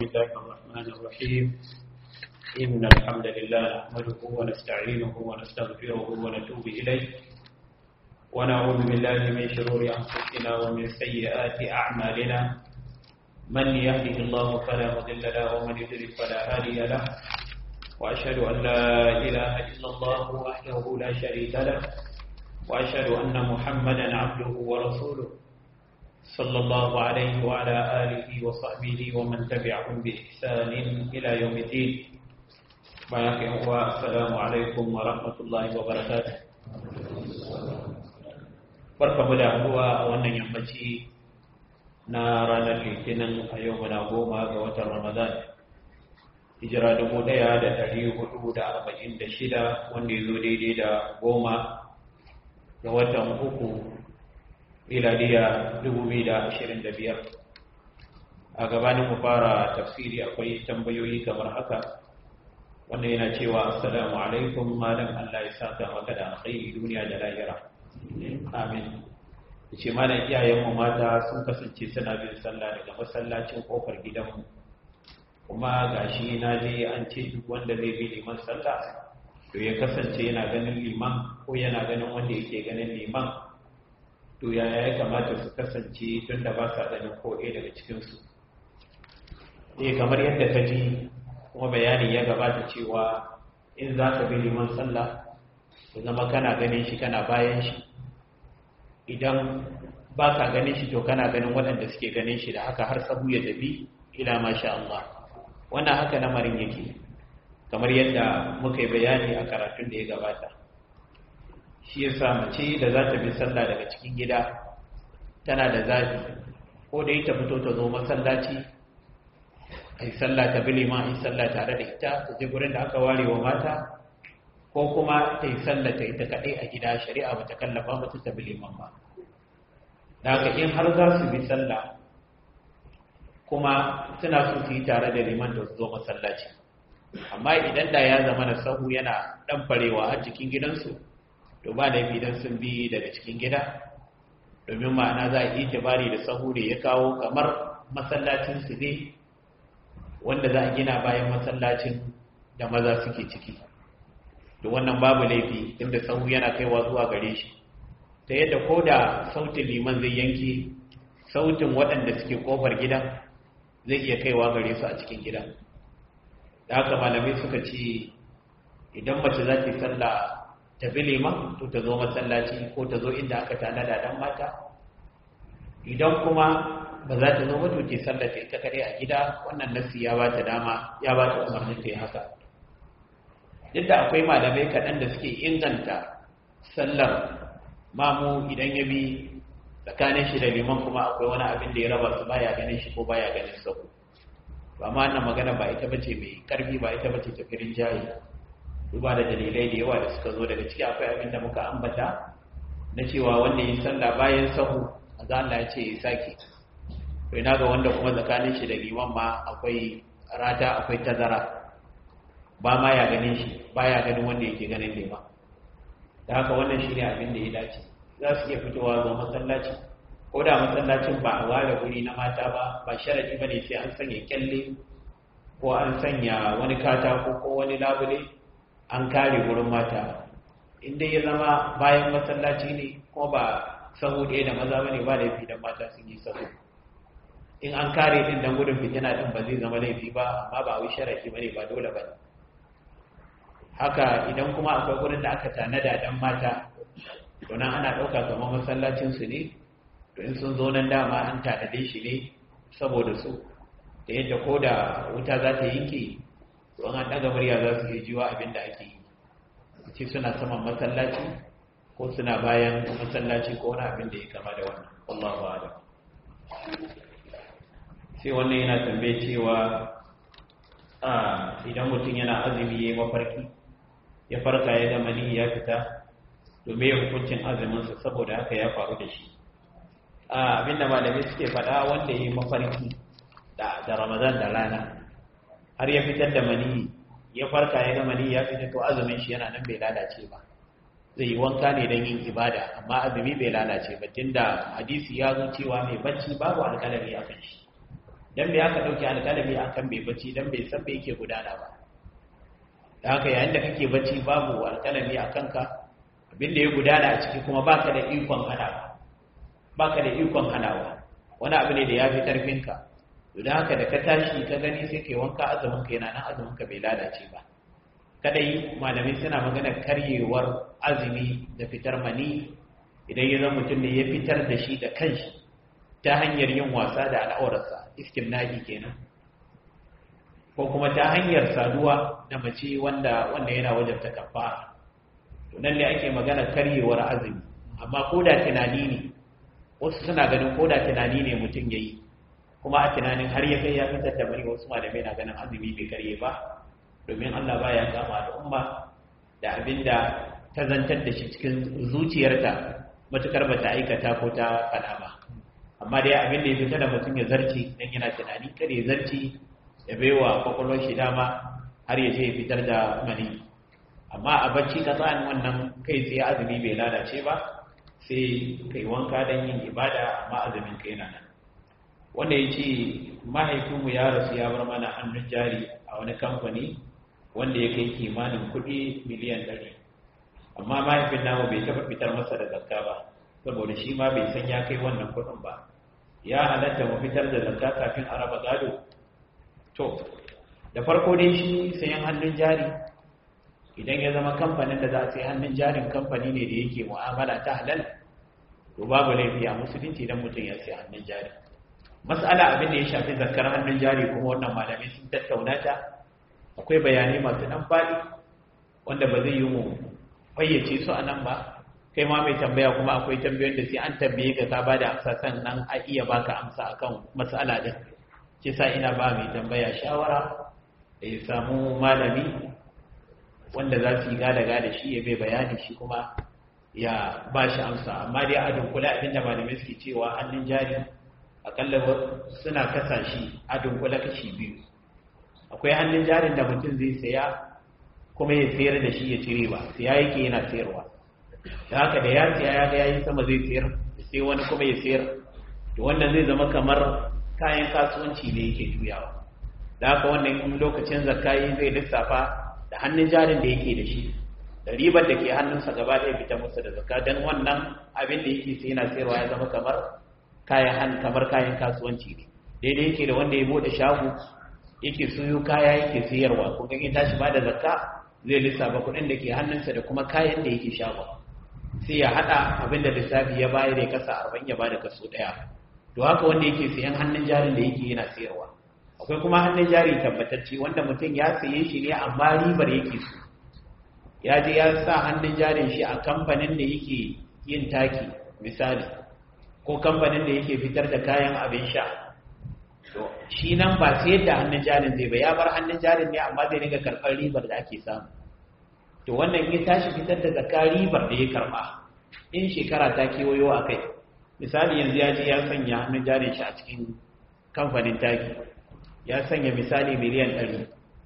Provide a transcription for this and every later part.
الله الرحمن الرحيم إن الحمد لله نحمده ونستعينه ونستغفره ونتوب إليه ونعوذ بالله من شرور أنفسنا ومن سيئات أعمالنا من يهده الله فلا مضل له ومن يضلل فلا هادي له وأشهد أن لا إله إلا الله وحده لا شريك له وأشهد أن محمدا عبده ورسوله صلى الله عليه وعلى آله وصحبه ومن تبعهم بإحسان إلى يوم الدين السلام عليكم ورحمة الله وبركاته barka mu da haduwa a wannan yammaci na ranar litinin a yau muna goma ga watan ramadan hijira dubu ɗaya da ɗari hudu da arba'in da shida wanda ya zo daidai da goma ga watan uku miladiya biyar. a gabanin mu fara tafsiri akwai tambayoyi kamar haka wannan yana cewa assalamu alaikum malam Allah ya saka maka da alkhairi duniya da lahira amin yace malam iyayen mu mata sun kasance suna bin sallah daga masallacin kofar gidanmu kuma gashi na je an ce duk wanda zai bi liman sallah to ya kasance yana ganin liman ko yana ganin wanda yake ganin liman to yaya ya kamata su kasance tun da ba sa ganin ko ɗaya daga cikinsu eh kamar yadda ka ji kuma bayani ya gabata cewa in za ka bi liman sallah ya zama kana ganin shi kana bayan shi idan ba ka ganin shi to kana ganin waɗanda suke ganin shi da haka har sabu ya tafi ila masha Allah wannan haka lamarin yake kamar yadda muka yi bayani a karatun da ya gabata shi ya sa mace da za ta bi sallah daga cikin gida tana da zafi ko da ita fito ta zo masallaci a yi sallah ta bi liman a yi sallah tare da ita ta je gurin da aka ware wa mata ko kuma ta yi sallah ta ita kaɗai a gida shari'a ba ta kallafa mata ta bi liman ba da haka in har za su bi sallah kuma suna so su yi tare da liman da su zo masallaci amma idan da ya zama na sahu yana ɗan farewa a cikin gidansu to ba laifi don sun bi daga cikin gida domin ma'ana za a yi tabari da sahu da ya kawo kamar masallacin su ne wanda za a gina bayan masallacin da maza suke ciki to wannan babu laifi inda sahu yana kaiwa zuwa gare shi ta yadda ko da sautin liman zai yanke sautin waɗanda suke kofar gidan zai iya kaiwa gare su a cikin gidan da haka malamai suka ce idan mace za ta yi sallah ta bi liman to ta zo masallaci ko ta zo inda aka tanada dan mata idan kuma ba za ta zo ba to ke sallata ita kare a gida wannan nasi ya ba ta dama ya ba ta umarnin ta yi haka duk da akwai malamai kaɗan da suke inganta sallar mamu idan ya bi tsakanin shi da liman kuma akwai wani abin da ya raba su baya ganin shi ko baya ganin sau ba ma wannan magana ba ita bace mai karfi ba ita bace tafirin jayi duba da dalilai da yawa da suka zo daga ciki akwai abin da muka ambata na cewa wanda yi sallah bayan sahu za Allah ya ce ya sake to ina ga wanda kuma tsakanin shi da liman ma akwai rata akwai tazara ba ma ya ganin shi ba ya ganin wanda yake ganin liman da haka wannan shi ne abin da ya dace za su iya fitowa zo masallaci ko da masallacin ba a ware guri na mata ba ba sharadi ba ne sai an sanya kyalle ko an sanya wani katako ko wani labule an kare wurin mata inda ya zama bayan masallaci ne ko ba sahu ɗaya da maza bane ba laifi don mata sun yi sahu in an kare din dan gudun fitina din ba zai zama laifi ba amma ba wai sharaki bane ba dole ba haka idan kuma akwai gurin da aka tanada dan mata to nan ana ɗauka kamar masallacin su ne to in sun zo nan dama an tanade shi ne saboda su da yadda ko da wuta za ta yanke to an daga murya za su iya jiwa abin da ake yi ce suna saman masallaci ko suna bayan masallaci ko wani abin da ya kama da wannan Allahu a'lam sai wannan yana tambaye cewa a idan mutum yana azumi ya mafarki ya farka ya ga mani ya fita to me hukuncin azumin sa saboda haka ya faru da shi a abinda malamai suke faɗa wanda ya yi mafarki da Ramadan da rana har ya fitar da mani ya farka ya ga mani ya fita to azumin shi yana nan bai lalace ba zai yi wanka ne don yin ibada amma azumi bai lalace ba tunda hadisi ya zo cewa mai bacci babu alƙalami a kan shi dan me aka dauki alƙalami akan bai bacci dan bai san me yake gudana ba da haka yayin da kake bacci babu alƙalami a kanka abin da ya gudana a ciki kuma baka da ikon hanawa baka da ikon hanawa wani abu ne da ya fi ƙarfinka to da haka da ka tashi ka gani sai kai wanka azumin ka yana nan azumin ka bai lalace ba kadai malamai suna magana karyewar azumi da fitar mani idan ya zama mutum ne ya fitar da shi da kanshi ta hanyar yin wasa da al'aurarsa istimna'i kenan ko kuma ta hanyar saduwa da mace wanda wanda yana wajabta kafara to nan ne ake magana karyewar azumi amma ko da tunani ne wasu suna ganin ko da tunani ne mutum yayi kuma a tunanin har ya kai ya fitar da bari wasu malamai na ganin azumi bai karye ba domin Allah baya kama al'umma da abinda ta zantar da shi cikin zuciyarta matukar bata aikata ko ta fada ba amma dai abin da ya fita da mutum ya zarci dan yana tunani kada ya zarci ya baiwa kwakwalwar shi dama har ya je ya fitar da mani amma a bacci ka sa'an wannan kai tsaye azumi bai lalace ba sai kai wanka don yin ibada amma azumin kai na nan wanda ya ce mahaifinmu ya rasu ya bar mana hannun jari a wani kamfani wanda ya kai kimanin kuɗi miliyan ɗari amma mahaifin namu bai taɓa fitar masa da zakka ba saboda shi ma bai san ya kai wannan kuɗin ba ya halatta mu fitar da zakka kafin a raba gado to da farko dai shi sayan hannun jari idan ya zama kamfanin da za a sai hannun jarin kamfani ne da yake mu'amala ta halal to babu laifi a musulunci idan mutum ya sai hannun jari mas'ala abin da ya shafi zakar hannun jari kuma wannan malamai sun tattauna ta akwai bayanai masu dan faɗi wanda ba zai yi mu fayyace su a nan ba kai ma mai tambaya kuma akwai tambayoyin da sai an tambaye ka ka ba da amsa sannan a iya baka amsa akan mas'ala din kisa ina ba mai tambaya shawara da ya samu malami wanda za su yi gada-gada shi ya bai bayani shi kuma ya ba shi amsa amma dai a dunkule abinda malamai suke cewa hannun jari akalla suna kasa shi a dunkule kashi biyu akwai hannun jarin da mutum zai saya kuma ya sayar da shi ya cire ba siya yake yana sayarwa da haka da ya siya ya ga yayi sama zai sayar sai wani kuma ya sayar to wannan zai zama kamar kayan kasuwanci ne yake juyawa da haka wannan lokacin zakayi zai lissafa da hannun jarin da yake da shi da ribar da ke hannunsa gaba ɗaya fita musu da zakka don wannan abin da yake sai yana sayarwa ya zama kamar kayan han kamar kayan kasuwanci ne daidai yake da wanda ya bude shago yake suyo kaya yake sayarwa ko in tashi ba da zakka zai lissafa kuɗin da ke hannunsa da kuma kayan da yake shago sai ya haɗa abin da lissafi ya bayar ya kasa arba'in ya bada kaso ɗaya to haka wanda yake sayan hannun jarin da yake yana sayarwa akwai kuma hannun jari tabbatacce wanda mutum ya saye shi ne amma ribar yake so ya je ya sa hannun jarin shi a kamfanin da yake yin taki misali ko kamfanin da yake fitar da kayan abin sha to shi nan ba sai yadda hannun jarin zai ba ya bar hannun jarin ne amma zai dinga karɓar ribar da ake samu to wannan ya tashi fitar da zakka ribar da ya karɓa in shekara ta kewayo a kai misali yanzu ya je ya sanya hannun jarin shi a cikin kamfanin taki ya sanya misali miliyan ɗari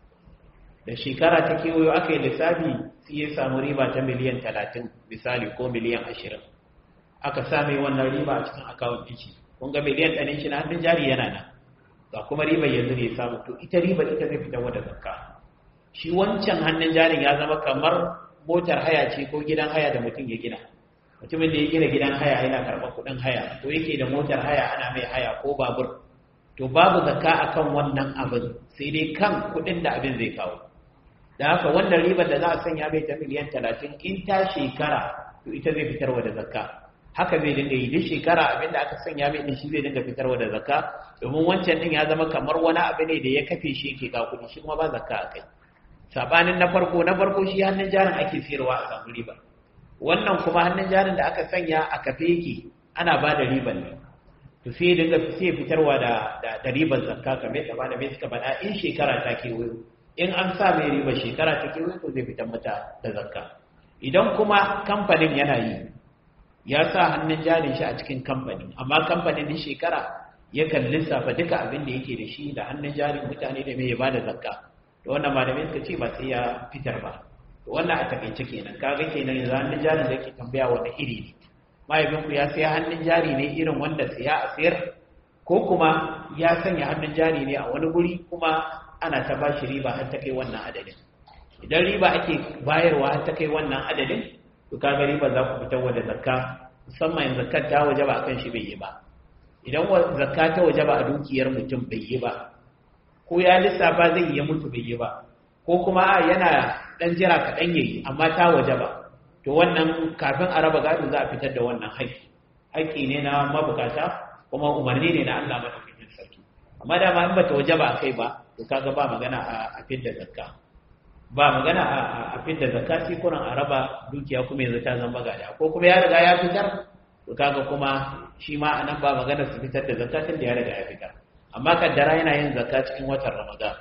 da shekara ta kewayo aka yi lissafi sai ya samu riba ta miliyan talatin misali ko miliyan ashirin aka same wannan riba a cikin akawun ɗin shi kun ga miliyan ɗarin shi na hannun jari yana nan ga kuma riba yanzu ne samu to ita riba ita zai fitar da zakka shi wancan hannun jarin ya zama kamar motar haya ce ko gidan haya da mutum ya gina mutumin da ya gina gidan haya yana karɓar kuɗin haya ko yake da motar haya ana mai haya ko babur to babu zakka akan wannan abin sai dai kan kuɗin da abin zai kawo da haka wannan ribar da za a sanya mai ta miliyan talatin in ta shekara to ita zai fitarwa da zakka haka zai dinga yi duk shekara abin da aka sanya mai din shi zai dinga fitarwa da zakka domin wancan din ya zama kamar wani abu ne da ya kafe shi yake ga kuɗi shi kuma ba zakka a kai sabanin na farko na farko shi hannun jarin ake sayarwa a samu riba wannan kuma hannun jarin da aka sanya a kafe yake ana ba da riban ne to sai dinga sai fitarwa da da riban zakka kamar da ba da mai suka faɗa in shekara ta kewayo in an sa mai riba shekara ta kewayo to zai fitar mata da zakka idan kuma kamfanin yana yi ya sa hannun jarin shi a cikin kamfani amma kamfanin din shekara yakan lissafa duka abin da yake da shi da hannun jarin mutane da mai ya bada zakka to wannan malamai suka ce ba sai ya fitar ba to wannan a takaice kenan kaga kenan yanzu hannun jarin da yake tambaya wanda iri ne mahaifinku ya saya hannun jari ne irin wanda siya a sayar ko kuma ya sanya hannun jari ne a wani guri kuma ana ta ba shi riba har ta kai wannan adadin idan riba ake bayarwa har ta kai wannan adadin to kaga riba za ku fitar da zakka musamman zakkar ta waje ba akan shi bai yi ba idan zakka ta waje ba a dukiyar mutum bai yi ba ko ya lissafa zai yi mutu bai yi ba ko kuma a yana dan jira kaɗan yayi amma ta waje ba to wannan kafin a raba gado za a fitar da wannan haƙƙi haƙƙi ne na mabukata kuma umarni ne na Allah madaukakin sarki amma dama in bata waje ba kai ba to kaga ba magana a fidda zakka ba magana a fidda zakka sai kuran a raba dukiya kuma yanzu ta zama gada ko kuma ya riga ya fitar to kaga kuma shi ma anan ba magana su fitar da zakka tun da ya riga ya fitar amma kaddara yana yin zakka cikin watan Ramadan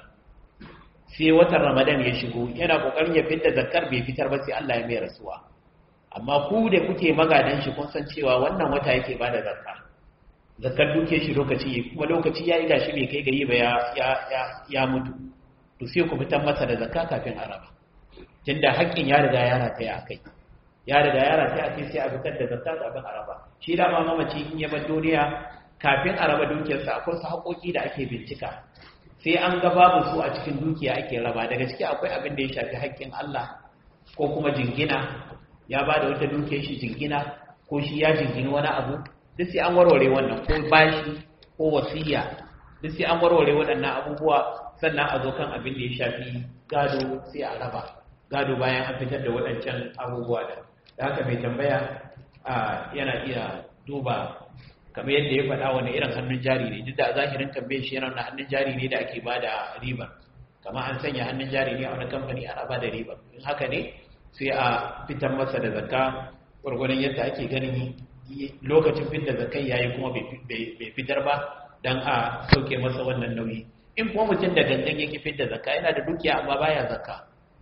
sai watan Ramadan ya shigo yana kokarin ya fitar zakkar bai fitar ba sai Allah ya mai rasuwa amma ku da kuke magadan shi kun san cewa wannan wata yake bada zakka zakkar duke shi lokaci kuma lokaci ya yi gashi bai kai gari ba ya mutu to sai ku fitar masa da zakka kafin araba tunda haƙƙin ya riga ya rataya a kai ya riga ya rataya a kai sai a fitar da zakka kafin araba shi da ma mamaci in ya bar duniya kafin araba dukiyarsa akwai su haƙoƙi da ake bincika sai an ga babu su a cikin dukiya ake raba daga ciki akwai abin da ya shafi haƙƙin Allah ko kuma jingina ya ba da wata dukiyar shi jingina ko shi ya jingini wani abu duk sai an warware wannan ko bashi ko wasiya duk sai an warware waɗannan abubuwa sannan a zo kan abin da ya shafi gado sai a raba gado bayan an fitar da waɗancan abubuwa da da haka mai tambaya yana iya duba kamar yadda ya faɗa wani irin hannun jari ne duk da zahirin tambayar shi yana hannun jari ne da ake ba da riba kamar an sanya hannun jari ne a wani kamfani ana ba da riba in haka ne sai a fitar masa da zakka gwargwadon yadda ake ganin lokacin fitar zakai yayi kuma bai fitar ba dan a sauke masa wannan nauyi in kuma mutum da gangan yake fitar zakka yana da dukiya amma baya zakka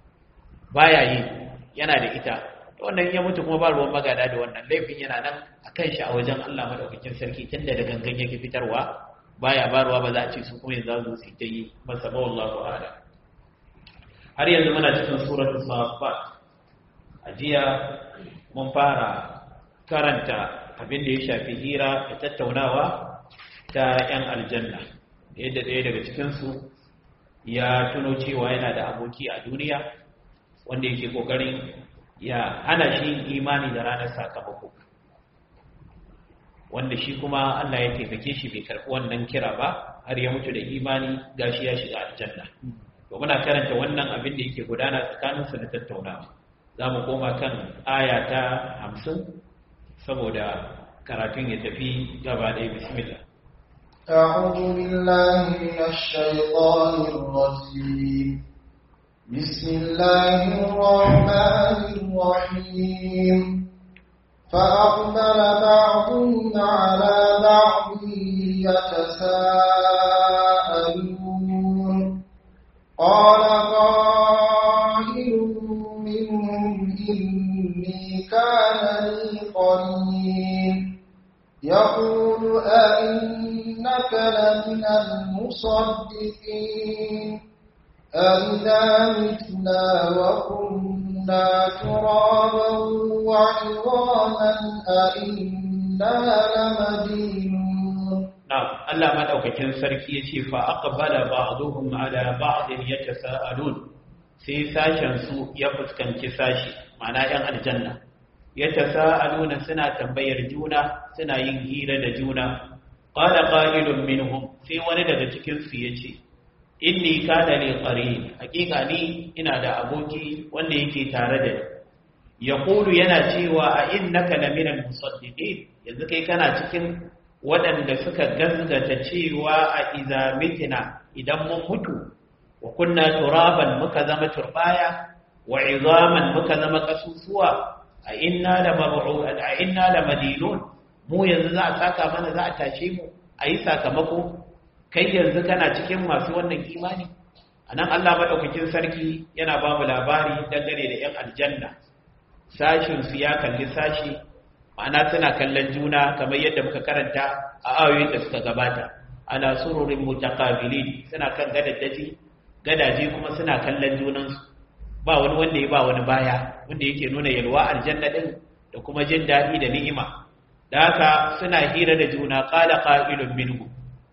baya yi yana da ita wannan ya mutu kuma ba ruwan magada da wannan laifin yana nan a kan shi a wajen Allah madaukakin sarki tunda da gangan yake fitarwa baya baruwa ba za a ce su kuma yanzu su ta yi masa ba wallahu a'lam har yanzu muna cikin suratul safat a jiya mun fara karanta abin da ya shafi hira da tattaunawa ta 'yan aljanna yadda ɗaya daga cikinsu ya tuno cewa yana da aboki a duniya wanda yake ƙoƙarin ya hana shi imani da ranar sakamako wanda shi kuma Allah ya taimake shi bai karɓi wannan kira ba har ya mutu da imani gashi ya shiga aljanna to muna karanta wannan abin da yake gudana tsakaninsu da tattaunawa za mu koma kan aya ta hamsin saboda karatun ya tafi gaba ɗaya bismillah أعوذ بالله من الشيطان الرجيم بسم الله الرحمن الرحيم فأقبل بعضهم على بعض يتساءلون قال قائل منهم إني كان لي قرين يقول أئنك لمن المصدقين أئذا متنا وكنا ترابا وعظاما أئنا لمدينون نعم الله ما دوكاكين sarki yace fa aqbala ba'dhum ala ba'd yatasaalun sai sashen su ya fuskanci sashi ma'ana yan aljanna yatasaaluna suna tambayar juna suna yin hira da juna qala qa'ilun minhum sai wani daga cikin su yace inni kana li qarin hakika ni ina da aboki wanda yake tare da ni yaqulu yana cewa a innaka laminal musaddiqin yanzu kai kana cikin waɗanda suka gazgata cewa a iza mitina idan mun mutu wa kunna turaban muka zama turbaya wa izaman muka zama kasusuwa a inna la mab'u a inna la madinun mu yanzu za a saka mana za a tashe mu a yi sakamako kai yanzu kana cikin masu wannan imani anan Allah madaukakin sarki yana ba mu labari dangane da yan aljanna sashin su ya kalli sashi ma'ana suna kallon juna kamar yadda muka karanta a ayoyin da suka gabata ana sururin mutaqabilin suna kan gadadaji gadaje kuma suna kallon junansu ba wani wanda ya ba wani baya wanda yake nuna yalwa aljanna din da kuma jin daɗi da ni'ima da haka suna hira da juna qala qa'ilun minhu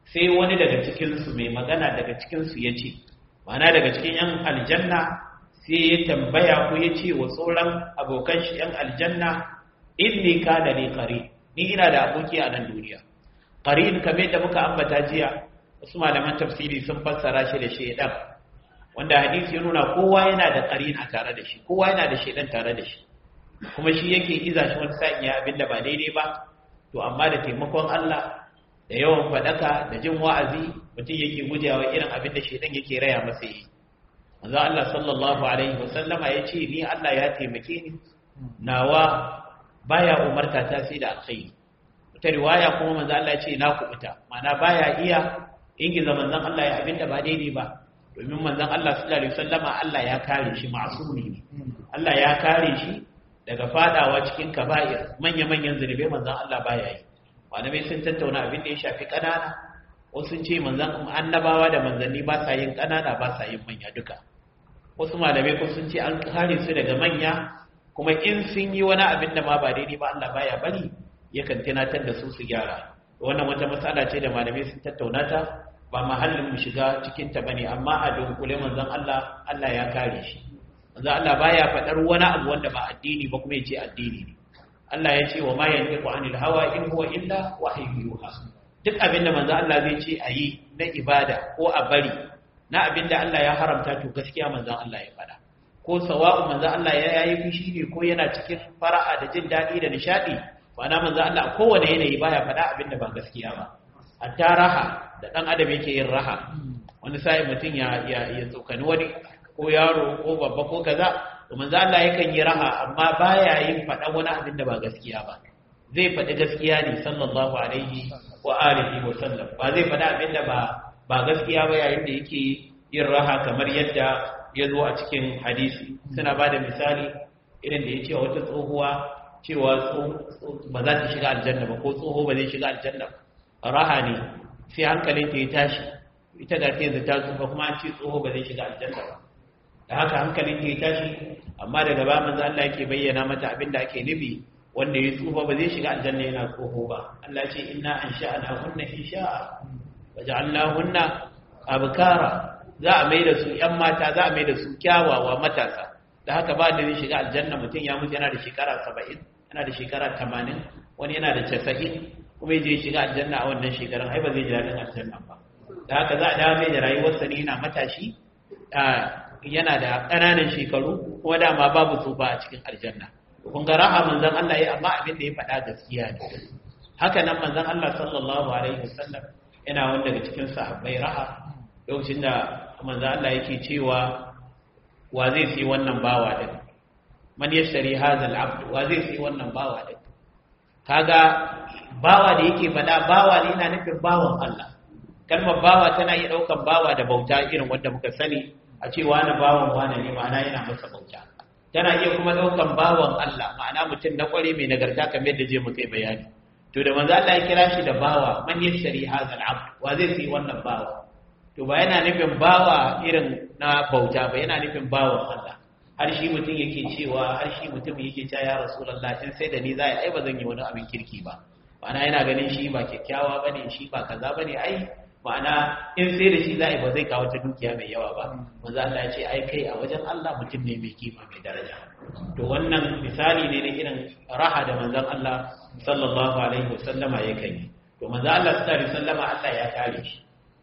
sai wani daga cikinsu mai magana daga cikinsu ya ce mana daga cikin yan aljanna sai ya tambaya ko ya ce wa sauran abokan shi yan aljanna inni kana li qarin ni ina da aboki a nan duniya qarin kamar yadda muka ambata jiya wasu malaman tafsiri sun fassara shi da shaidan wanda hadisi ya nuna kowa yana da qarin a tare da shi kowa yana da shaidan tare da shi kuma shi yake iza shi wani sa'in ya abinda ba daidai ba to amma da taimakon Allah da yawan fadaka da jin wa'azi mutum yake gujewa irin abin da shaidan yake raya masa yi manzo Allah sallallahu alaihi wasallama ya ce ni Allah ya taimake ni nawa baya umarta ta sai da alkhairi wata riwaya kuma manzo Allah ya ce na kubuta mana baya iya ingiza manzon Allah ya abinda ba daidai ba domin manzon Allah sallallahu alaihi wasallama Allah ya kare shi ma'sumi ne Allah ya kare shi daga fadawa cikin kaba'ir manya-manyan zunubai manzon Allah baya yi malamai sun tattauna abin da ya shafi ƙanana wasu sun ce manzon annabawa da manzanni ba sa yin ƙanana ba sa yin manya duka wasu malamai ko sun ce an kare su daga manya kuma in sun yi wani abin da ma ba daidai ba Allah baya bari yakan tunatar da su su gyara wannan wata matsala ce da malamai sun tattauna ta ba mahallin mu shiga cikin ta bane amma a dunkule manzon Allah Allah ya kare shi manzon Allah baya faɗar wani abu wanda ba addini ba kuma yace addini ne Allah ya ce wa ma yantiqu anil hawa in huwa illa wahyu yuha duk abin da manzon Allah zai ce ayi na ibada ko a bari na abin da Allah ya haramta to gaskiya manzon Allah ya faɗa ko sawa'u manzon Allah ya yayi fushi ne ko yana cikin fara'a da jin daɗi da nishadi ma'ana manzon Allah kowane yanayi baya faɗa abin da ba gaskiya ba hatta raha da ɗan adam yake yin raha wani sai mutum ya ya tsokani wani ko yaro ko babba ko kaza to manzo Allah yakan yi raha amma baya yin faɗa wani abin da ba gaskiya ba zai faɗi gaskiya ne sallallahu alaihi wa alihi wa sallam ba zai faɗa abin da ba ba gaskiya ba yayin da yake yin raha kamar yadda ya zo a cikin hadisi suna ba da misali irin da ya ce wata tsohuwa cewa ba za ta shiga aljanna ba ko tsoho ba zai shiga aljanna ba raha ne sai hankalin ta ya tashi ita da ta yanzu ta tsufa kuma an ce tsoho ba zai shiga aljanna ba da haka hankalin ta ya tashi amma daga ba manzo Allah yake bayyana mata abin da ake nufi wanda ya tsufa ba zai shiga aljanna yana tsoho ba Allah ce inna ansha'na hunna insha'a waja'alnahunna abkara za a mai da su yan mata za a mai da su kyawawa matasa da haka ba da zai shiga aljanna mutum ya mutu yana da shekara 70 yana da shekara 80 wani yana da 90 kuma ya je shiga aljanna a wannan shekaran ai ba zai ji daɗin aljanna ba da haka za a dawo mai da rayuwarsa ne yana matashi yana da ƙananan shekaru kuma dama babu tsufa a cikin aljanna kun ga raha manzon Allah ya amma abin da ya faɗa gaskiya ne haka nan manzon Allah sallallahu alaihi wasallam yana wanda daga cikin sahabbai raha lokacin da manzon Allah yake cewa wa zai sai wannan bawa din man yashtari hadha al-abd wa zai sai wannan bawa din kaga bawa da yake faɗa bawa ne yana nufin bawan Allah kalmar bawa tana iya ɗaukan bawa da bauta irin wanda muka sani a ce wani bawan wani ne ma'ana yana masa bauta tana iya kuma ɗaukan bawan Allah ma'ana mutum na ƙware mai nagarta kamar yadda je mu kai bayani to da manzo Allah ya kira shi da bawa man yashri hadha al-abd wa zai sai wannan bawa to ba yana nufin bawa irin na bauta ba yana nufin bawan Allah har shi mutum yake cewa har shi mutum yake cewa ya rasulullah in sai da ni za ai ba zan yi wani abin kirki ba ma'ana yana ganin shi ba kyakkyawa bane shi ba kaza bane ai ma'ana in sai da shi za a yi ba zai kawo ta dukiya mai yawa ba manzo Allah ya ce ai kai a wajen Allah mutum ne mai kima mai daraja to wannan misali ne na irin raha da manzon Allah sallallahu alaihi wasallama ya kai to manzo Allah sallallahu alaihi wasallama Allah ya kare shi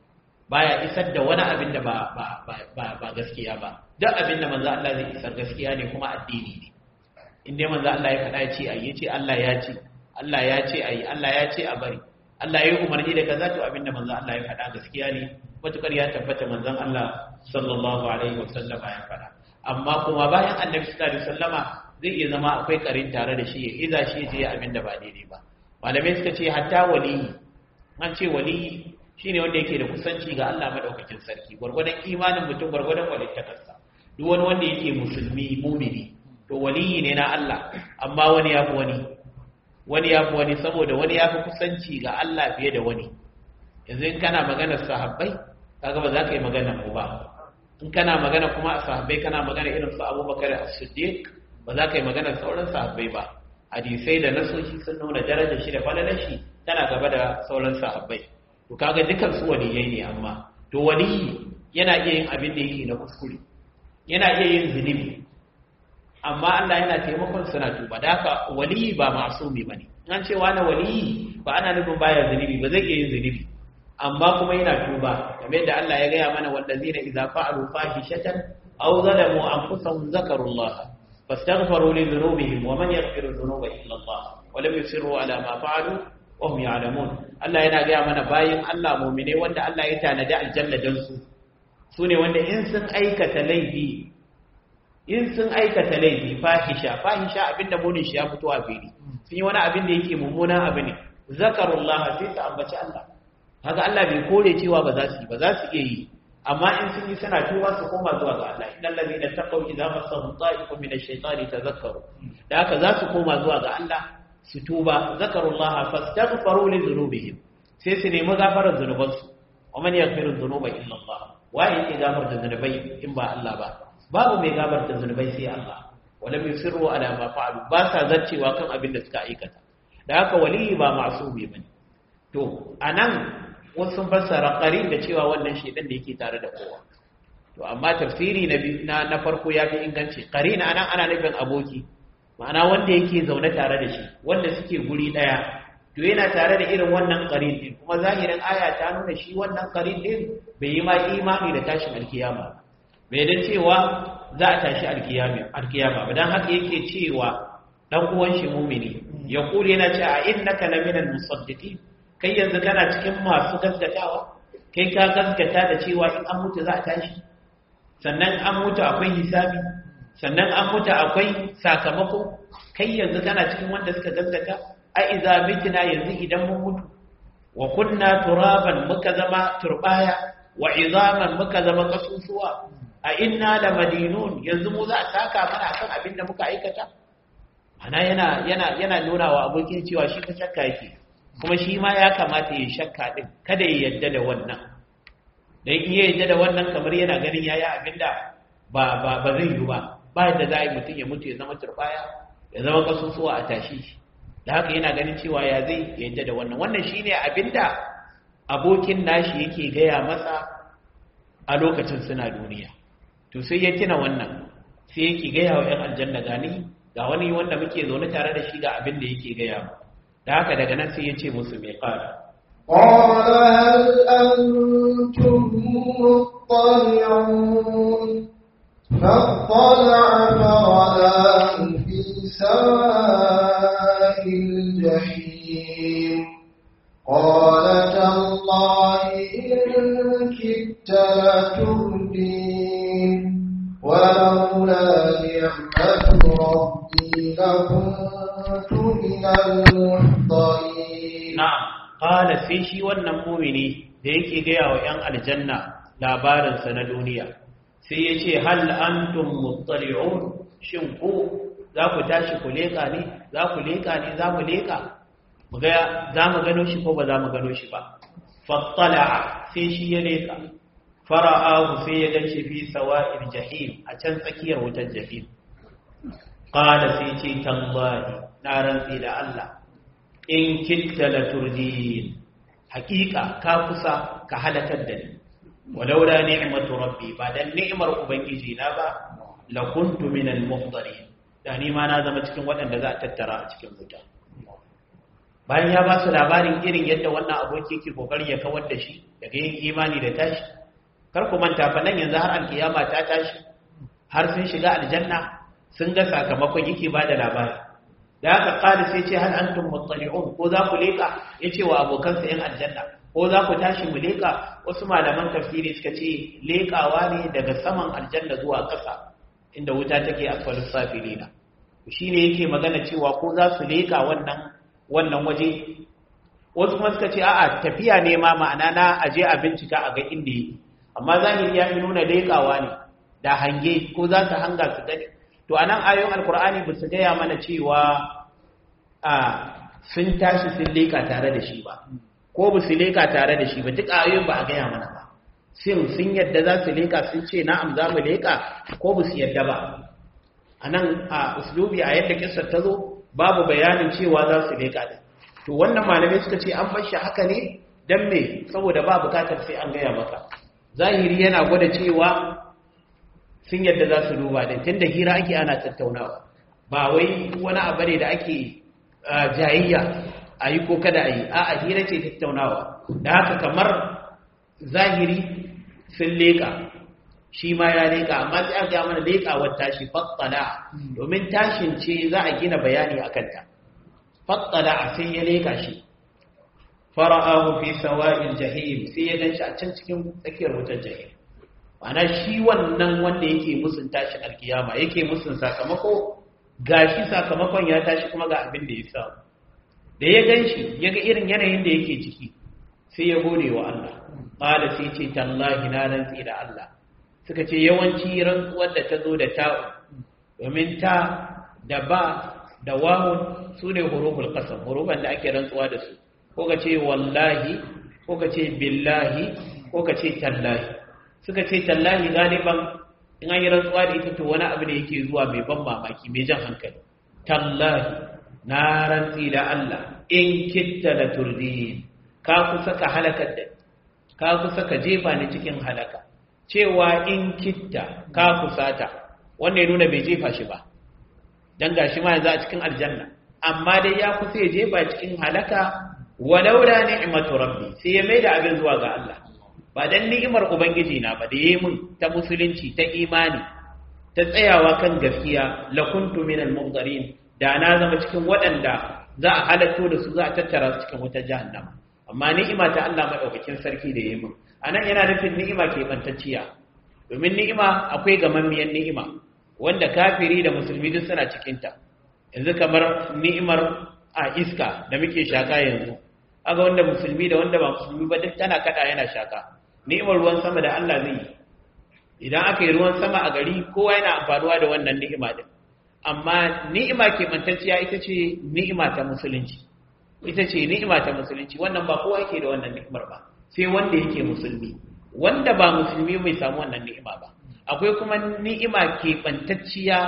baya isar da wani abin da ba ba ba ba gaskiya ba duk abin da manzo Allah zai isar gaskiya ne kuma addini ne in dai manzo Allah ya faɗa ya ce ai yace Allah ya ce Allah ya ce ai Allah ya ce a bari Allah ya yi umarni da kaza to abinda manzon Allah ya faɗa gaskiya ne matukar ya tabbata manzon Allah sallallahu alaihi wasallam ya faɗa amma kuma bayan annabi sallallahu alaihi wasallama zai iya zama akwai karin tare da shi ya iza shi je abinda ba daidai ba malamai suka ce hatta waliyi an ce waliyi shine wanda yake da kusanci ga Allah madaukakin sarki gwargwadon imanin mutum gwargwadon walittakarsa duk wani wanda yake musulmi mumini to waliyi ne na Allah amma wani ya fi wani wani ya fi wani saboda wani ya fi kusanci ga Allah fiye da wani yanzu in kana maganar sahabbai kaga ba za ka yi magana mu ba in kana magana kuma a sahabbai kana magana irin su abubakar as-siddiq ba za ka yi magana sauran sahabbai ba hadisai da nasoshi sun nuna darajar shi da falalar shi tana gaba da sauran sahabbai to kaga dukan su waliyai ne amma to waliyi yana iya yin abin da yake na kuskure yana iya yin zunubi amma Allah yana taimakon suna tuba da haka waliyi ba masumi bane an ce wani waliyi ba ana nufin baya zunubi ba zai iya yin zunubi amma kuma yana tuba kamar yadda Allah ya gaya mana wallazina idza fa'alu fahishatan aw zalamu anfusahum zakarullah fastaghfiru li dhunubihim wa man yaghfiru dhunuba illa Allah wa lam yusirru ala ma fa'alu wa hum ya'lamun Allah yana gaya mana bayin Allah mu'mine wanda Allah ya tanadi aljanna dan su sune wanda in sun aikata laifi in sun aikata laifi fahisha fahisha abinda munin shi ya fito a fili sun yi wani abin da yake mummunan abu ne zakarullah sai su ambaci Allah haka Allah bai kore cewa ba za su yi ba za su iya yi amma in sun yi suna tuba su koma zuwa ga Allah innal ladina taqaw idza massahum ta'ifun min ash-shaytani tadhakkaru da haka za su koma zuwa ga Allah su tuba zakarullah fastaghfiru li dhunubihim sai su nemi gafarar zunubansu wa man yaghfiru dhunuba illa Allah wa yake gafarta zunubai in ba Allah ba babu mai gafarta zunubai sai Allah wala yusirru ala ma fa'alu ba sa zaccewa kan abin da suka aikata da haka waliyi ba masumi bane to anan wasu sun fassara qarin da cewa wannan shedan da yake tare da kowa to amma tafsiri na na farko ya fi inganci qarin anan ana nufin aboki ma'ana wanda yake zaune tare da shi wanda suke guri daya to yana tare da irin wannan qarin din kuma zahirin aya ta nuna shi wannan qarin din bai yi ma imani da tashin alkiyama bai dan cewa za a tashi alkiyama alkiyama ba dan haka yake cewa dan uwan shi mumini ya kure yana cewa a innaka laminal musaddiqin kai yanzu kana cikin masu gaskatawa kai ka gaskata da cewa in an mutu za a tashi sannan an mutu akwai hisabi sannan an mutu akwai sakamako kai yanzu kana cikin wanda suka gaskata a iza mitina yanzu idan mun mutu wa kunna turaban muka zama turbaya wa izaman muka zama kasusuwa a inna la madinun yanzu mu za a saka mana akan abin da muka aikata ana yana yana yana nuna wa abokin cewa shi fa shakka yake kuma shi ma ya kamata ya shakka din kada ya yadda da wannan dan iya yadda da wannan kamar yana ganin yayi abinda ba ba ba zai yi ba ba yadda za a yi mutum ya mutu ya zama turbaya ya zama kasusuwa a tashi shi da haka yana ganin cewa ya zai yadda da wannan wannan shine abinda abokin nashi yake gaya masa a lokacin suna duniya to sai ya tuna wannan sai yake gaya wa 'yan aljanna gani ga wani wanda muke zaune tare da shi ga abin da yake gaya mu da haka daga nan sai ya ce musu mai ƙara قال هل أنتم مطلعون فاطلع فرآه في سواء الجحيم قال تالله إن كدت لتردين ولولا نعمة ربي لكنت من المحضرين na'am qala sai shi wannan mumini da yake gaya wa 'yan aljanna labarinsa na duniya sai ya ce hal antum muttali'un shin ku za ku tashi ku leƙa ne za ku leƙa ne za mu leƙa mu ga za mu gano shi ko ba za mu gano shi ba fattala'a sai shi ya leƙa fara'ahu sai ya ganshi fi sawa'il jahim a can tsakiyar wutar jahim qala sai ce tallahi na rantsi da Allah in kitta la turdin haqiqa ka kusa ka halakar da ni walaula ni'matu rabbi ba dan ni'mar ubangiji na ba la kuntu min al muhdarin da ni ma na zama cikin waɗanda za a tattara a cikin wuta bayan ya ba su labarin irin yadda wannan aboki yake kokari ya kawar da shi daga yin imani da tashi kar ku manta fa nan yanzu har alkiyama ta tashi har sun shiga aljanna sun ga sakamakon yake ba da labari da haka qali sai ce hal antum muttali'un ko za ku leka yace wa abokansa yan aljanna ko za ku tashi mu leka wasu malaman tafsiri suka ce lekawa ne daga saman aljanna zuwa ƙasa inda wuta take asfalus safilina shine yake magana cewa ko za su leka wannan wannan waje wasu kuma suka ce a'a tafiya ne ma ma'ana na aje a bincika a ga inda yake amma zahiri ya fi nuna lekawa ne da hange ko za su hanga su gani to a nan ayoyin alkur'ani ba su gaya mana cewa a sun tashi sun leka tare da shi ba ko ba su leka tare da shi ba duk ayoyin ba a gaya mana ba sin sun yadda za su leka sun ce na'am za mu leka ko ba su yadda ba a nan a uslubi a yadda kisar ta zo babu bayanin cewa za su leka din to wannan malamai suka ce an bashi haka ne dan me saboda ba bukatar sai an gaya maka zahiri yana gwada cewa sun yadda za su duba din tunda hira ake ana tattaunawa ba wai wani abu ne da ake jayayya a yi ko kada a yi a hira ce tattaunawa da haka kamar zahiri sun leƙa shi ma ya leƙa amma sai an ga mana leƙawar tashi fattala domin tashin ce za a gina bayani a kanta fattala sai ya leƙa shi fara'ahu fi sawa'il jahim sai ya ganshi a can cikin tsakiyar wutar jahim ana shi wannan wanda yake musun tashin alkiyama yake musun sakamako gashi sakamakon ya tashi kuma ga abin da ya samu da ya ganshi ya ga irin yanayin da yake ciki sai ya gode wa Allah qala sai ce tallahi na rantsi da Allah suka ce yawanci rantsuwar da ta zo da ta'u domin ta da ba da wawun su ne huruful qasam hurufan da ake rantsuwa da su ko ka ce wallahi ko ka ce billahi ko ka ce tallahi suka ce tallahi galiban in an yi rantsuwa da ita to wani abu ne yake zuwa mai ban mamaki mai jan hankali tallahi na rantsi da Allah in kitta la turdin ka kusa ka halakar da ka kusa ka jefa ni cikin halaka cewa in kitta ka kusata wannan ya nuna bai jefa shi ba dan gashi ma yanzu a cikin aljanna amma dai ya kusa ya jefa cikin halaka walaula ni'matu rabbi sai ya maida abin zuwa ga Allah ba dan ni'imar ubangiji na ba da yayi mun ta musulunci ta imani ta tsayawa kan gaskiya la kuntu minal munzarin da na zama cikin waɗanda za a halatto da su za a tattara su cikin wutar jahannama amma ni'ima ta Allah madaukakin sarki da yayi mun anan yana nufin ni'ima ke bantacciya domin ni'ima akwai gamammiyar ni'ima wanda kafiri da musulmi duk suna cikin ta yanzu kamar ni'imar a iska da muke shaka yanzu aga wanda musulmi da wanda ba musulmi ba duk tana kada yana shaka ni'imar ruwan sama da Allah zai yi idan aka yi ruwan sama a gari kowa yana amfanuwa da wannan ni'ima din amma ni'ima ke mantacciya ita ce ni'ima ta musulunci ita ce ni'ima ta musulunci wannan ba kowa yake da wannan ni'imar ba sai wanda yake musulmi wanda ba musulmi bai samu wannan ni'ima ba akwai kuma ni'ima ke bantacciya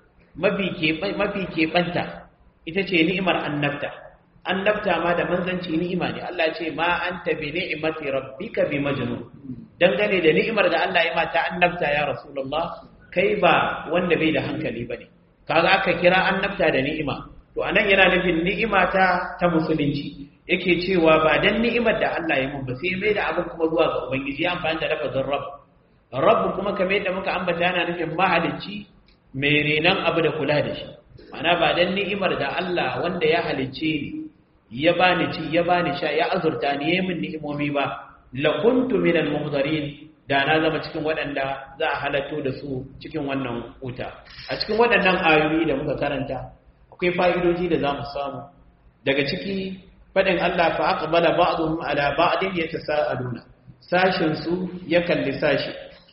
mafi ke mafi ke banta ita ce ni'imar annabta annabta ma da manzanci ni'ima ne Allah ce ma anta bi ni'mati rabbika bi majnun dangane da ni'imar da Allah ya mata annabta ya rasulullah kai ba wanda bai da hankali bane kaga aka kira annabta da ni'ima to anan yana nufin ni'ima ta ta musulunci yake cewa ba dan ni'imar da Allah ya mun ba sai mai da abin kuma zuwa ga ubangiji ya amfani da lafazin rabb rabb kuma kamar yadda muka ambata yana nufin mahalicci mai renan abu da kula da shi mana ba dan ni'imar da Allah wanda ya halicce ni ya bani ci ya bani sha ya azurta ni yayin min ni'imomi ba la kuntu minal muhdarin da na zama cikin waɗanda za a halatto da su cikin wannan wuta a cikin waɗannan ayoyi da muka karanta akwai fa'idoji da za mu samu daga ciki faɗin Allah fa aqbala ba'dhum ala ba'din yatasaaluna sashin su ya kalli sashi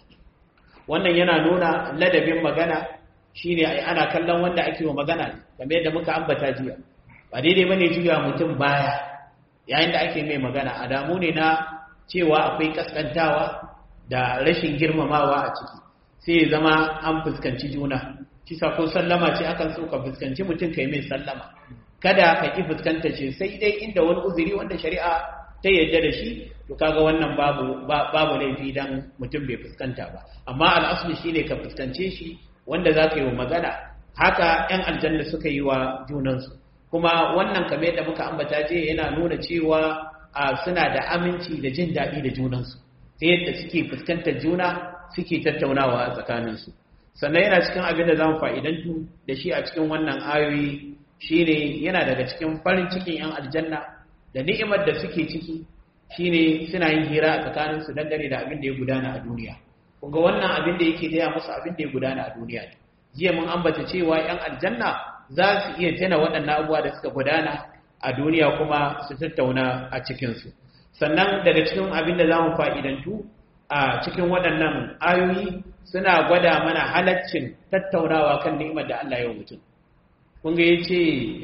wannan yana nuna ladabin magana shine ai ana kallon wanda ake wa magana kamar yadda muka ambata jiya ba daidai bane juya mutum baya yayin da ake mai magana adamu ne na cewa akwai kaskantawa da rashin girmamawa a ciki sai ya zama an fuskanci juna kisa ko sallama ce akan so ka fuskanci mutum kai mai sallama kada ka ki fuskanta ce sai dai inda wani uzuri wanda shari'a ta yarda da shi to kaga wannan babu babu laifi dan mutum bai fuskanta ba amma al'asli shine ka fuskance shi wanda za ka yi wa magana haka yan aljanna suka yi wa junansu kuma wannan kamar yadda muka ambata je yana nuna cewa suna da aminci da jin daɗi da junansu ta yadda suke fuskantar juna suke tattaunawa a tsakaninsu sannan yana cikin abin da za mu fa'idantu da shi a cikin wannan ayoyi shine yana daga cikin farin cikin 'yan aljanna da ni'imar da suke ciki shine suna yin hira a tsakaninsu dangane da abin da ya gudana a duniya kunga wannan abin da yake gaya musu abin da ya gudana a duniya ne jiya mun ambata cewa 'yan aljanna za su iya tana waɗannan abubuwa da suka gudana a duniya kuma su tattauna a cikinsu sannan daga cikin abin da za mu fa'idantu a cikin waɗannan ayoyi suna gwada mana halaccin tattaunawa kan ni'imar da Allah ya mutum. Kunga ya ce,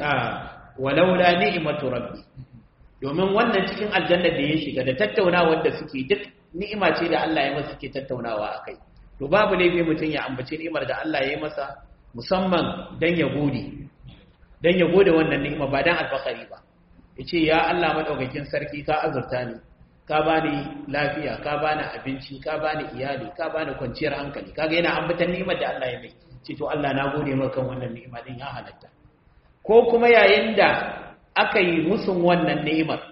walaula ni'imatu rabbi, domin wannan cikin aljannar da ya shiga da tattaunawa da suke duk ni'ima ce da Allah ya masa suke tattaunawa a kai. To babu laifi mutum ya ambaci ni'imar da Allah ya yi masa musamman don ya gode, don ya gode wannan ni'ima ba don alfakari ba. Ya ce, ya Allah maɗaukakin sarki ka azurta ni, ka bani lafiya ka bani abinci ka bani iyali ka bani kwanciyar hankali kaga yana ambatan ni'imar da Allah ya mai ce to Allah na gode maka kan wannan ni'ima din ya halatta ko kuma yayin da aka yi musun wannan ni'imar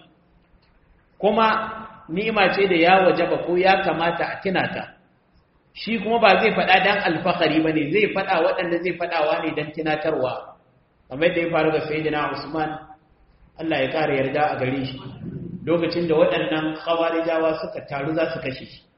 kuma ni'ima ce da ya wajaba ko ya kamata a tunata shi kuma ba zai faɗa dan alfahari bane zai faɗa waɗanda zai faɗawa ne dan tunatarwa kamar da ya faru ga sayyidina Usman Allah ya kare yarda a gare shi lokacin da waɗannan khawarijawa suka taru za su kashe shi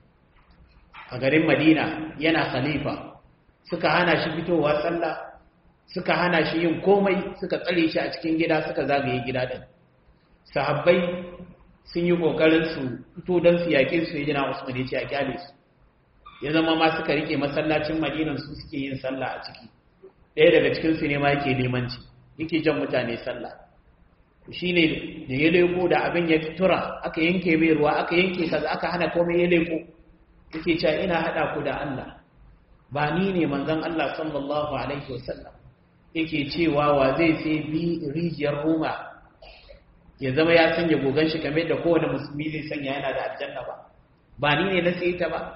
a garin Madina yana khalifa suka hana shi fitowa sallah suka hana shi yin komai suka tsare shi a cikin gida suka zagaye gida din sahabbai sun yi kokarin su fito don su yaƙe su yi jina Usman ya ce a kyale su ya zama ma suka rike masallacin Madinan su suke yin sallah a ciki ɗaya daga cikin su ne ma yake limanci yake jan mutane sallah shine da ya leko da abin ya tura aka yanke mai ruwa aka yanke kaza aka hana komai ya leko yake cewa ina hada ku da Allah ba ni ne manzon Allah sallallahu alaihi wasallam yake cewa wa zai sai bi rijiyar Roma ya zama ya sanya gogan shi kamar da kowane musulmi zai sanya yana da aljanna ba ba ni ne na sai ta ba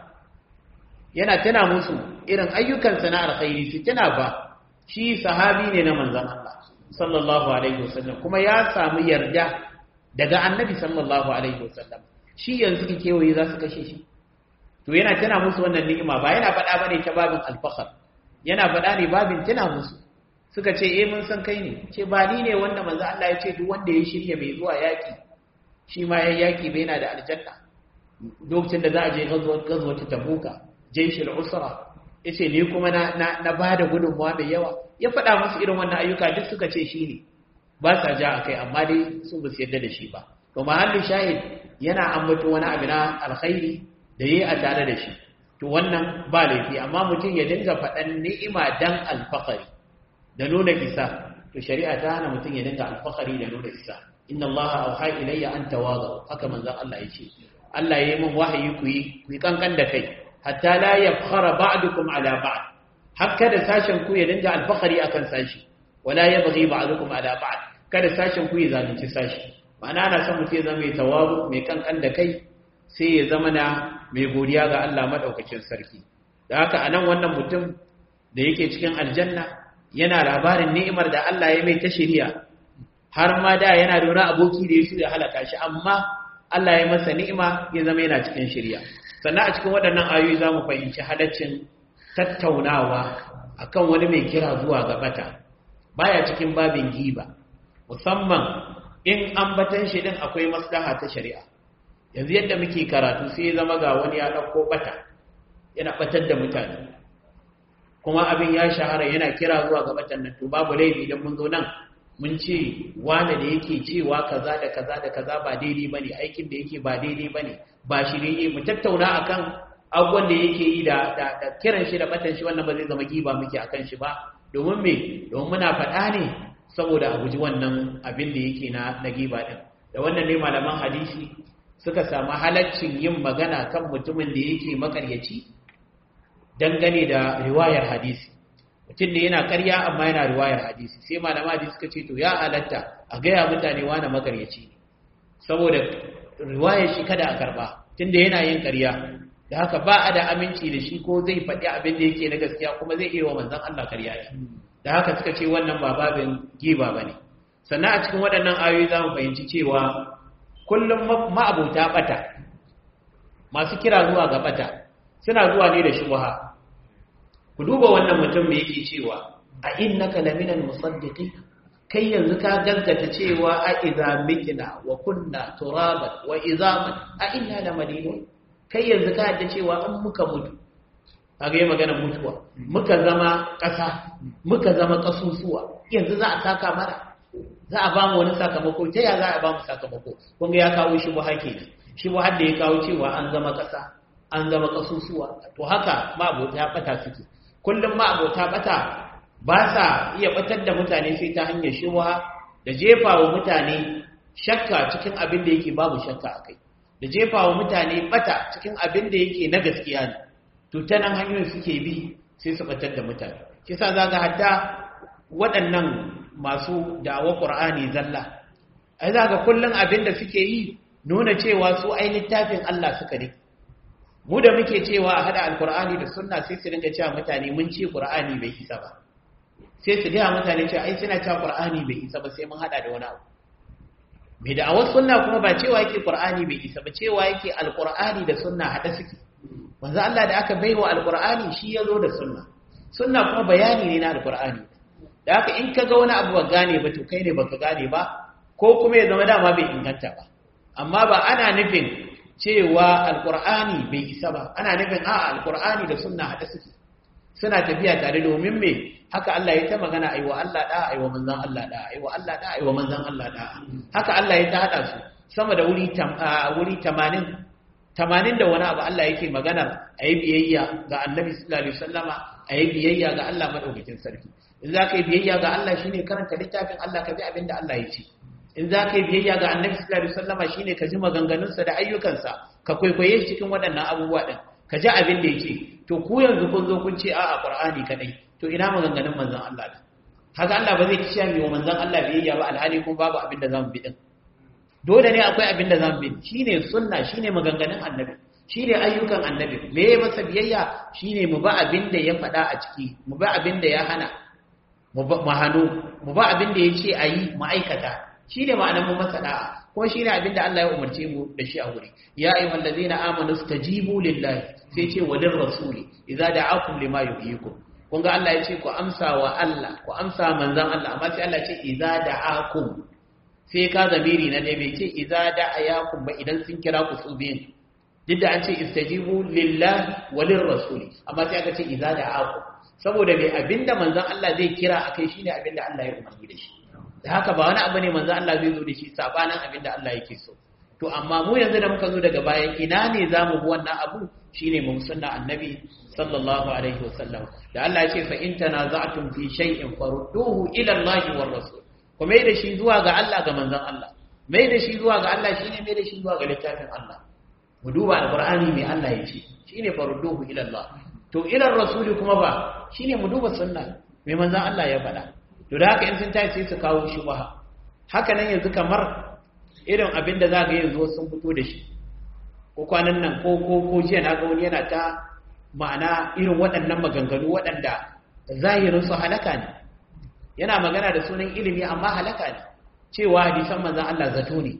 yana tana musu irin ayyukan sana alkhairi su tana ba shi sahabi ne na manzon Allah sallallahu alaihi wasallam kuma ya samu yarda daga annabi sallallahu alaihi wasallam shi yanzu kike kewaye za su kashe shi to yana tana musu wannan ni'ima ba yana faɗa bane ta babin alfahar yana faɗa ne babin tana musu suka ce eh mun san kai ne ce ba ni ne wanda manzo Allah ya ce duk wanda ya shirya mai zuwa yaki shi ma ya yaki bai yana da aljanna lokacin da za a je gazuwa ta tabuka jaishul usra yace ni kuma na na, na bada gudunmuwa mai yawa ya faɗa musu irin wannan ayyuka duk suka ce shi ne ba sa ja akai amma dai su ba su yarda da shi ba to mahallin shahid yana ambato wani abu na alkhairi da yi a tare da shi to wannan ba laifi amma mutum ya dinga faɗan ni'ima dan alfakari da nuna isa to shari'a ta hana mutum ya dinga alfakari da nuna isa inna Allah auha ilayya an tawadu haka manzon Allah ya ce Allah ya yi min wahayi ku yi ku yi kankan da kai hatta la yafkhara ba'dukum ala ba'd hakka da sashen ku ya dinga alfakari akan sashi wala yabghi ba'dukum ala ba'd kada sashen ku ya zalunci sashi ma'ana ana son mutum ya zama mai tawazu mai kankan da kai sai ya zama na mai godiya ga Allah maɗaukakin sarki da haka a nan wannan mutum da yake cikin aljanna yana labarin ni'imar da Allah ya mai ta shirya har ma da yana da wani aboki da ya shirya halaka shi amma Allah ya masa ni'ima ya zama yana cikin shirya sannan a cikin waɗannan ayoyi za mu fahimci halaccin tattaunawa akan wani mai kira zuwa ga bata baya cikin babin giba musamman in ambatan shi din akwai maslaha ta shari'a yanzu yadda muke karatu sai zama ga wani ya ɗauko ɓata yana ɓatar da mutane kuma abin ya shahara yana kira zuwa ga ɓatan nan to babu laifi idan mun zo nan mun ce wane da yake cewa kaza da kaza da kaza ba daidai bane aikin da yake ba daidai bane ba shi ne mu tattauna akan abubuwan da yake yi da da kiran shi da ɓatan shi wannan ba zai zama giba muke akan shi ba domin me domin muna faɗa ne saboda a guji wannan abin da yake na na giba din da wannan ne malaman hadisi suka samu halaccin yin magana kan mutumin da yake makaryaci dangane da riwayar hadisi mutum da yana karya amma yana riwayar hadisi sai malama hadisi suka ce to ya halatta a gaya mutane wani makaryaci ne saboda riwayar shi kada a karba tunda yana yin karya da haka ba a da aminci da shi ko zai faɗi abin da yake na gaskiya kuma zai iya wa manzon Allah karya ne da haka suka ce wannan ba babin giba bane sannan a cikin waɗannan ayoyi za mu fahimci cewa kullum ma'abuta bata masu kira zuwa ga bata suna zuwa ne da shubha ku duba wannan mutum me yake cewa a innaka laminal musaddiqin kai yanzu ka gaskata cewa a idza mitna wa kunna turaban wa izaman a inna lamadinun kai yanzu ka yadda cewa an muka mutu kaga yi magana mutuwa muka zama ƙasa muka zama ƙasusuwa yanzu za a saka mana za a ba mu wani sakamako ta ya za a ba mu sakamako kun ga ya kawo shi buha kenan shi buha da ya kawo cewa an zama ƙasa an zama ƙasusuwa to haka ma abota ya bata suke kullum ma abota bata ba sa iya batar da mutane sai ta hanyar shubha da jefa wa mutane shakka cikin abin da yake babu shakka a kai da jefa wa mutane bata cikin abin da yake na gaskiya ne to ta nan hanyoyin suke bi sai su batar da mutane kisa za ga hatta waɗannan masu da'awa ƙur'ani zalla ai za ga kullum abin da suke yi nuna cewa su ai littafin Allah suka ne mu da muke cewa a hada alkur'ani da sunna sai su dinga cewa mutane mun ce qur'ani bai isa ba sai su gaya mutane cewa ai suna cewa qur'ani bai isa ba sai mun hada da wani abu mai da awar sunna kuma ba cewa yake qur'ani bai isa ba cewa yake alkur'ani da sunna hada suke manzo Allah da aka baiwa alkur'ani shi ya zo da sunna sunna kuma bayani ne na alkur'ani da haka in kaga wani abu ba gane ba to kai ne baka gane ba ko kuma ya zama dama bai inganta ba amma ba ana nufin cewa alkur'ani bai isa ba ana nufin a alkur'ani da sunna hada suke suna tafiya tare domin me haka Allah ya ta magana aiwa Allah da aiwa manzon Allah da aiwa Allah da aiwa manzon Allah da haka Allah ya ta hada su sama da wuri wuri 80 80 da wani abu Allah yake magana ayi biyayya ga Annabi sallallahu alaihi wasallama ayi biyayya ga Allah madaukakin sarki in za ka yi biyayya ga Allah shine karanta littafin Allah ka bi abin da Allah ya ce in za ka yi biyayya ga annabi sallallahu alaihi wasallama shine ka ji maganganunsa da ayyukansa ka kwaikwaye shi cikin waɗannan abubuwa din ka ji abin da yake to ku yanzu kun zo kun ce a'a qur'ani kadai to ina maganganun manzon Allah da haka Allah ba zai ci mi wa manzon Allah biyayya ba alhali kuma babu abin da zamu bi din dole ne akwai abin da zamu bi shine sunna shine maganganun annabi shine ayyukan annabi me ya masa biyayya shine mu ba abin da ya faɗa a ciki mu ba abin da ya hana mu hannu mu ba abin da ya ce a yi ma'aikata shi ne ma'anar mu masa da'a kuma shi ne abin da Allah ya umarce mu da shi a wuri ya ayi wallazi na amanu stajibu lillahi sai ce wa rasuli idza da'akum lima yuhyikum kun ga Allah ya ce ku amsa wa Allah ku amsa manzon Allah amma sai Allah ya ce idza da'akum sai ka zamiri na dai bai ce idza da'ayakum ba idan sun kira ku su biyin duk da an ce istajibu lillahi wa rasuli amma sai aka ce idza da'akum saboda mai abinda manzon Allah zai kira akai shine abinda Allah ya umarni da shi da haka ba wani abu ne manzon Allah zai zo da shi sabanin abinda Allah yake so to amma mu yanzu da muka zo daga bayan ina ne zamu bi wannan abu shine mu sunna annabi sallallahu alaihi wasallam da Allah ya ce fa in tanaza'tum fi shay'in farudduhu ila Allah war rasul ku mai da shi zuwa ga Allah ga manzon Allah mai da shi zuwa ga Allah shine mai da shi zuwa ga littafin Allah mu duba alqur'ani mai Allah ya ce shine farudduhu ila Allah to ila rasuli kuma ba shine mu duba sunna mai manzon Allah ya faɗa to da haka in sun tashi sai su kawo shubha haka nan yanzu kamar irin abin da zaka yanzu sun fito da shi ko kwanan nan ko ko ko jiya na ga wani yana ta ma'ana irin waɗannan maganganu waɗanda zahirin su halaka ne yana magana da sunan ilimi amma halaka ne cewa hadisan manzon Allah zato ne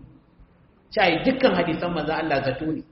cai dukkan hadisan manzon Allah zato ne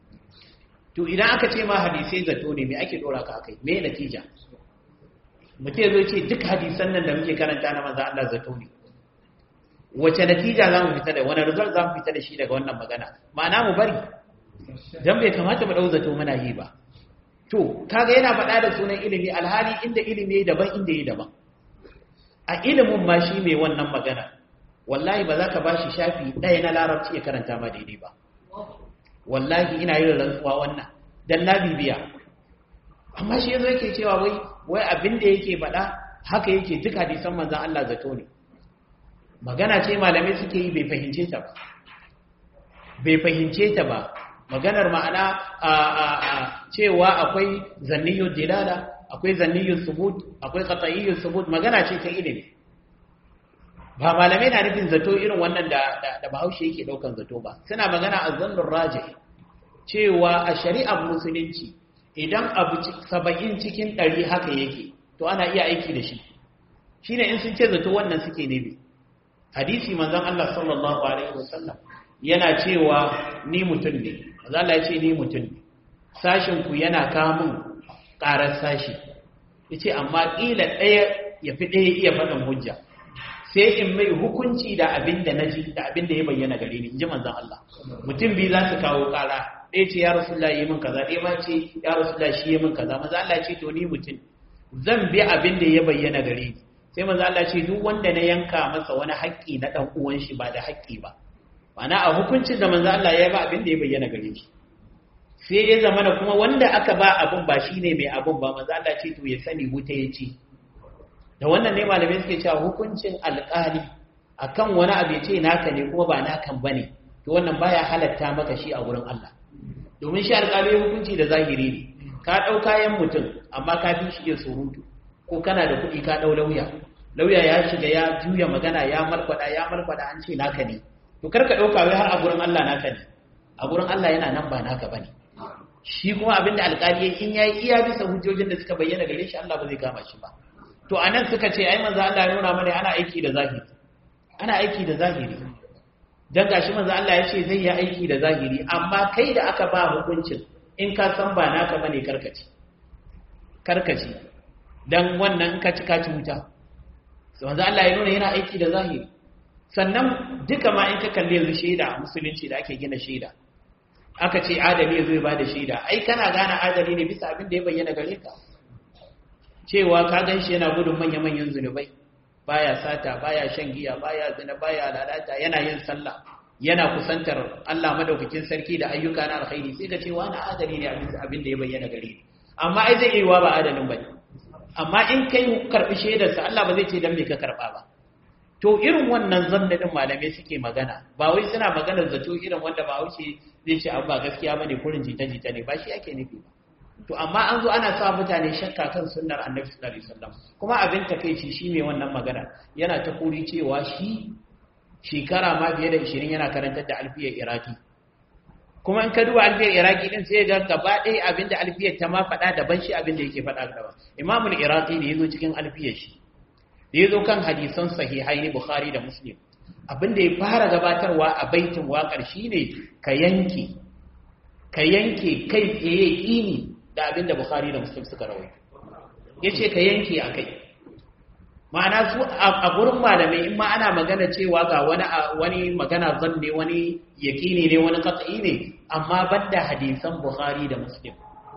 to idan aka ce ma hadisai zato ne me ake dora ka akai me natija mutum zo ce duk hadisan nan da muke karanta na manzo Allah zato ne wace natija za mu fita da wani result za mu fita da shi daga wannan magana ma'ana mu bari dan bai kamata mu dau zato muna yi ba to kaga yana faɗa da sunan ilimi alhali inda ilimi yayi daban inda yayi daban a ilimin ma shi mai wannan magana wallahi ba za ka bashi shafi ɗaya na larabci ya karanta ma daidai ba wallahi ina yin rantsuwa wannan dan na bibiya amma shi yanzu yake cewa wai wai abin da yake faɗa haka yake duk hadisan manzon Allah zato ne magana ce malamai suke yi bai fahimce ta ba bai fahimce ta ba maganar ma'ana a a a cewa akwai zanniyul dilala akwai zanniyul subut akwai qat'iyyul subut magana ce ta ilimi ba malamai na nufin zato irin wannan da da Bahaushe yake daukan zato ba suna magana azzannur rajih cewa a shari'ar musulunci idan abu saba'in cikin ɗari haka yake to ana iya aiki da shi shi ne in sun ce zato wannan suke nemi hadisi manzan Allah sallallahu Alaihi wasallam yana cewa ni mutum ne manzan Allah ya ce ni mutum ne sashinku yana kamun ƙarar sashi ya ce amma ƙila ɗaya ya fi ɗaya iya faɗin hujja sai in mai hukunci da abin da na ji da abin da ya bayyana gare ni in ji manzan Allah mutum biyu za su kawo ƙara ɗaya ce ya rasulullah yi min kaza ɗaya ma ce ya rasulullah shi yi min kaza maza Allah ce to ni mutum zan bi abin da ya bayyana gare ni sai maza Allah ce duk wanda na yanka masa wani haƙƙi na ɗan uwan shi ba da haƙƙi ba ma'ana a hukuncin da manzo Allah ya ba abin da ya bayyana gare shi sai ya zama da kuma wanda aka ba abin ba shine mai abin ba manzo Allah ce to ya sani wuta ya ce da wannan ne malamai suke cewa hukuncin alƙali akan wani abu ya ce naka ne kuma ba nakan bane to wannan baya halatta maka shi a wurin Allah domin shi alƙali hukunci da zahiri ne ka ɗau kayan mutum amma ka fi shi iya surutu ko kana da kuɗi ka ɗau lauya lauya ya shiga ya juya magana ya malkwada ya malkwada an ce naka ne to karka ɗauka wai har a gurin Allah naka ne a gurin Allah yana nan ba naka bane shi kuma abinda alƙali in yayi iya bisa hujjojin da suka bayyana gare shi Allah ba zai kama shi ba to anan suka ce ai manzo Allah ya nuna mana ana aiki da zahiri ana aiki da zahiri dan gashi manzo Allah ya ce zai yi aiki da zahiri amma kai da aka ba hukuncin in ka san ba naka bane karkaci karkaci dan wannan ka ci ka ci wuta so manzo Allah ya nuna yana aiki da zahiri sannan duka ma in ka kalle yanzu shaida musulunci da ake gina shaida aka ce adali zai ba da shaida ai kana gane adali ne bisa abin da ya bayyana gare ka cewa ka gan shi yana gudun manya-manyan zunubai baya sata baya shan giya baya zina baya lalata yana yin sallah yana kusantar Allah madaukakin sarki da ayyuka na alkhairi sai ka ce wani adali ne abin da ya bayyana gare ni amma ai zai iya ba adalin bane amma in kai karbi shaidar sa Allah ba zai ce dan me ka karba ba to irin wannan zanna din malamai suke magana ba wai suna maganar zato irin wanda ba wuce zai ce abu ba gaskiya bane kurin jita jita ne ba shi ake nufi ba to amma an zo ana sa mutane shakka kan sunnar annabi sallallahu alaihi wasallam kuma abin takeici shi mai wannan magana yana ta kuri cewa shi shekara ma fiye da 20 yana karantar da alfiyar iraki kuma in ka duba alfiyar iraki din sai ga gaba ɗaya abin da alfiyar ta ma faɗa daban shi abin da yake faɗa gaba imamul iraki ne yazo cikin alfiyar shi da yazo kan hadisan sahihai ne bukhari da muslim abin da ya fara gabatarwa a baitin waƙar shine ka yanke ka yanke kai tsaye ƙini da abin da Bukhari da Muslim suka rawai ya ce ka yanke a kai ma'ana su a gurin malamai in ma ana magana cewa ga wani wani magana zanne wani yaƙini ne wani katsayi ne amma banda hadisan Bukhari da Muslim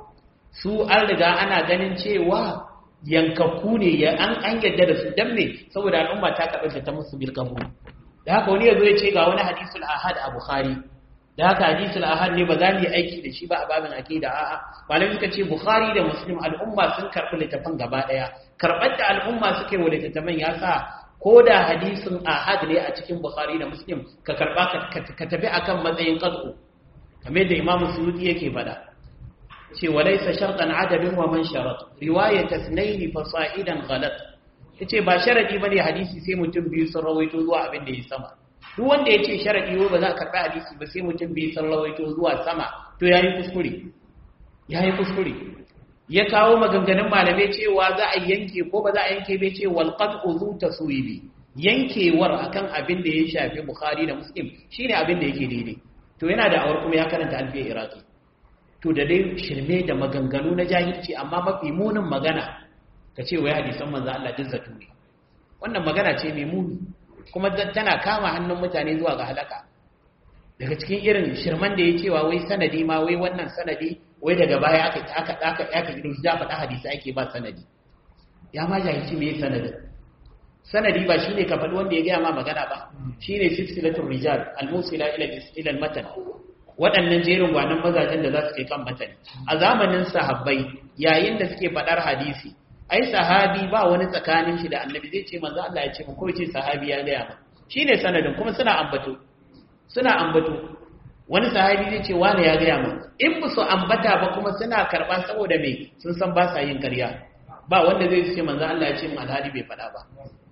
su an riga ana ganin cewa yankakku ne ya an an yadda da su dan me saboda al'umma ta kaɓar ta musu bil qabul da haka wani yazo ya ce ga wani hadisul ahad a Bukhari da haka hadisul ahad ne ba za mu yi aiki da shi ba a babin aqida a'a malamai suka ce bukhari da muslim al'umma sun karɓi littafin gaba ɗaya karɓar da al'umma suke wa littattafan ya sa ko da hadisin ahad ne a cikin bukhari da muslim ka karɓa ka tafi akan matsayin qad'u kamar da imamu suyuti yake faɗa ce wa laysa shartan adadin wa man sharat riwayat ithnayn fa sa'idan ghalat yace ba sharadi bane hadisi sai mutum biyu sun rawaito zuwa abin da ya sama duk wanda ya ce sharaɗi ba za a karɓi hadisi ba sai mutum bai san rawaito zuwa sama to ya yi kuskure ya yi kuskure ya kawo maganganun malamai cewa za a yanke ko ba za a yanke bai ce walƙat uzu ta suwibi yankewar akan abin da ya shafi bukhari da muslim shine abin da yake daidai to yana da awar kuma ya karanta alfiyar iraki to da dai shirme da maganganu na jahilci amma mafi munin magana ka ce wai hadisan manzo Allah duk zato ne wannan magana ce mai muni kuma tana kama hannun mutane zuwa ga halaka daga cikin irin shirman da ya cewa wai sanadi ma wai wannan sanadi wai daga baya aka aka aka aka gido da faɗa hadisi ake ba sanadi ya ma jahilci me sanadi sanadi ba shine ka faɗi wanda ya gaya ma magana ba shine silsilatul rijal al-musila ila ila al-matan waɗannan jerin gwanan mazajen da za su kai kan matani a zamanin sahabbai yayin da suke faɗar hadisi ai sahabi ba wani tsakanin shi da annabi zai ce manzo Allah ya ce mu ko ce sahabi ya gaya ma shine sanadin kuma suna ambato suna ambato wani sahabi zai ce wani ya gaya ma in ba su ambata ba kuma suna karba saboda me sun san ba sa yin ƙarya ba wanda zai ce manzo Allah ya ce mu alhali bai faɗa ba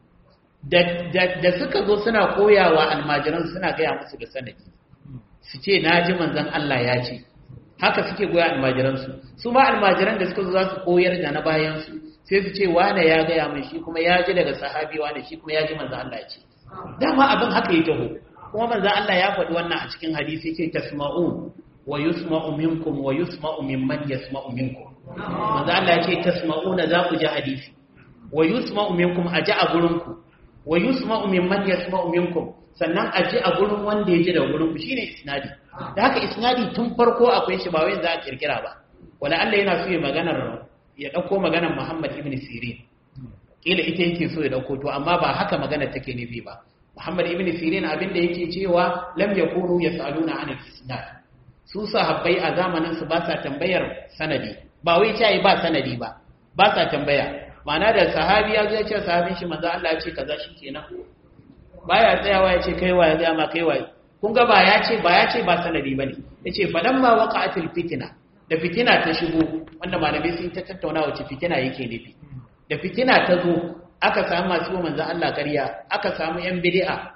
da suka zo suna koyawa almajiran suna gaya musu da sanadi su ce na ji manzon Allah ya ce haka suke goya almajiransu su ma almajiran da suka zo za su koyar da na bayansu sai su ce wane ya gaya min shi kuma ya ji daga sahabi wane shi kuma ya ji manzo Allah ce dama abin haka ya taho kuma manzo Allah ya faɗi wannan a cikin hadisi ce tasma'u wa yusma'u minkum wa yusma'u mimman yasma'u minkum manzo Allah ya ce tasma'una za ku ji hadisi wa yusma'u minkum a ji a gurinku wa yusma'u mimman yasma'u minkum sannan a ji a gurin wanda ya ji da gurinku shine isnadi da haka isnadi tun farko akwai shi ba wai za a kirkira ba wala Allah yana so ya maganar ya ɗauko maganar Muhammad ibn Sirin ƙila ita yake so ya ɗauko to amma ba haka magana take nufi ba Muhammad ibn Sirin abin da yake cewa lam yakunu yasaluna an al-isnad su sahabbai a zamanin su ba sa tambayar sanadi ba wai ce ba sanadi ba ba sa tambaya ma'ana da sahabi ya zai ce sahabin shi manzo Allah ya ce kaza shikenan baya tsayawa ya ce kai waye ga ma kai waye kun ga ba ya ce ba ya ce ba sanadi bane yace falamma waqa'atil fitna da fitina ta shigo wanda malamai sun ta tattauna wace fitina yake nufi da fitina ta zo aka samu masu yi manzan Allah ƙarya aka samu ‘yan bidi'a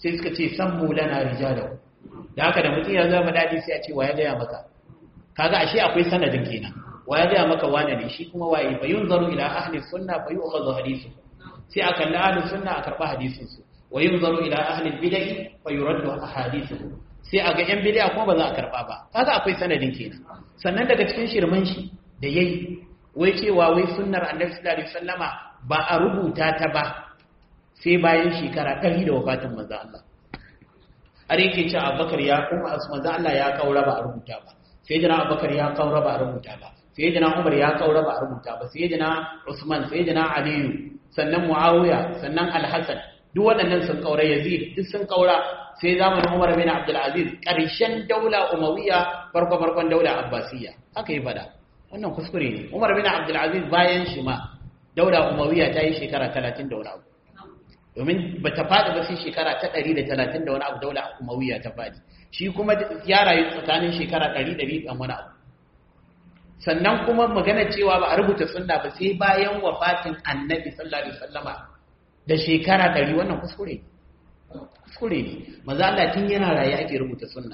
sai suka ce sammu lana rijalahu da haka da mutum ya zama dadi sai a ce wa ya gaya maka kaga ashe akwai sanadin kenan wa ya gaya maka wane ne shi kuma waye fa yunzaru ila ahli sunna fa yu'khadhu hadithu sai aka kalli ahli sunna a karba hadisin su wa yunzaru ila ahli bid'ah fa yuraddu ahadithu sai a ga yan bid'a kuma ba za a karba ba kaga akwai sanadin kenan sannan daga cikin shirman shi da yayi wai cewa wai sunnar annabi sallallahu alaihi wasallama ba a rubuta ta ba sai bayan shekara 100 da wafatin manzo Allah har yake cewa Abubakar ya kuma manzo Allah ya kaura ba a rubuta ba sai jina Abubakar ya kaura ba a rubuta ba sai jina Umar ya kaura ba a rubuta ba sai jina Usman sai jina Aliyu sannan Muawiya sannan Al-Hasan duk waɗannan sun kaura Yazid duk sun kaura sai zamanin Umar bin Abdul Aziz ƙarshen daula Umayya farko farkon daula Abbasiyya haka yi fada wannan kuskure ne Umar bin Abdul Aziz bayan shi ma daula Umayya ta yi shekara 30 da wani abu domin ba ta faɗi ba sai shekara ta 130 da wani abu daula Umayya ta faɗi shi kuma ya rayu tsakanin shekara 100 da wani abu sannan kuma magana cewa ba a rubuta sunna ba sai bayan wafatin Annabi sallallahu alaihi wasallama da shekara 100 wannan kuskure ne kuskure ne maza Allah tun yana raye ake rubuta sunna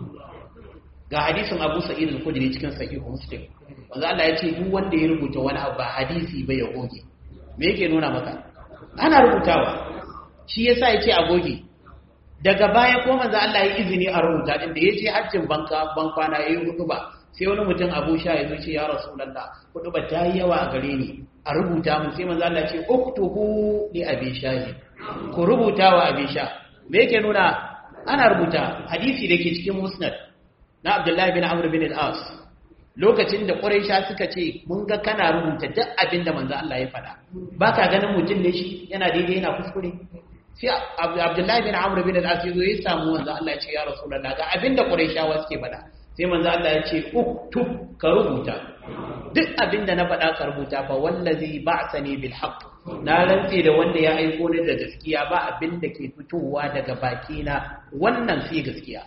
ga hadisin Abu Sa'id al-Khudri cikin sahih Muslim maza Allah ya ce duk wanda ya rubuta wani abu ba hadisi ba ya goge me yake nuna maka ana rubutawa shi yasa yake a goge daga baya ko maza Allah ya izini a rubuta din da yace hajjin banka ban kwana yayi hudu ba sai wani mutum Abu Sha ya zo ce ya Rasulullah hudu ba ta yi yawa a gare ni a rubuta mu sai maza Allah ya ce uktubu li abi shahi ku rubuta wa abi sha me yake nuna ana rubuta hadisi da ke cikin musnad na abdullahi bin amr bin al-as lokacin da quraisha suka ce mun ga kana rubuta duk abin da manzo Allah ya faɗa baka ganin mutum ne shi yana daidai yana kuskure sai abdullahi bin amr bin al-as yazo ya samu manzo Allah ya ce ya rasulullah ga abin da quraishawa suke faɗa sai manzo Allah ya ce uktub ka rubuta duk abin da na faɗa ka rubuta fa wallazi ba'sani bil haqq na rantse da wanda ya aiko ni da gaskiya ba abin da ke fitowa daga bakina wannan sai gaskiya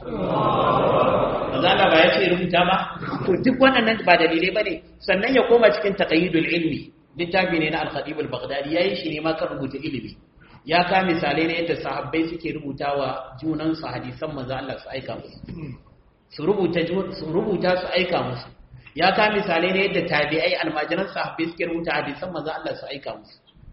mazala ba ya ce rubuta ba to duk wannan ba dalilai bane sannan ya koma cikin taqayyidul ilmi littafi ne na al-khatib al-baghdadi yayi shi ne ma kan rubuta ilimi ya ka misalai ne yadda sahabbai suke rubutawa junan su hadisan manzo Allah su aika musu su rubuta su rubuta su aika musu ya ka misalai ne yadda tabi'ai almajiran sahabbai suke rubuta hadisan manzo Allah su aika musu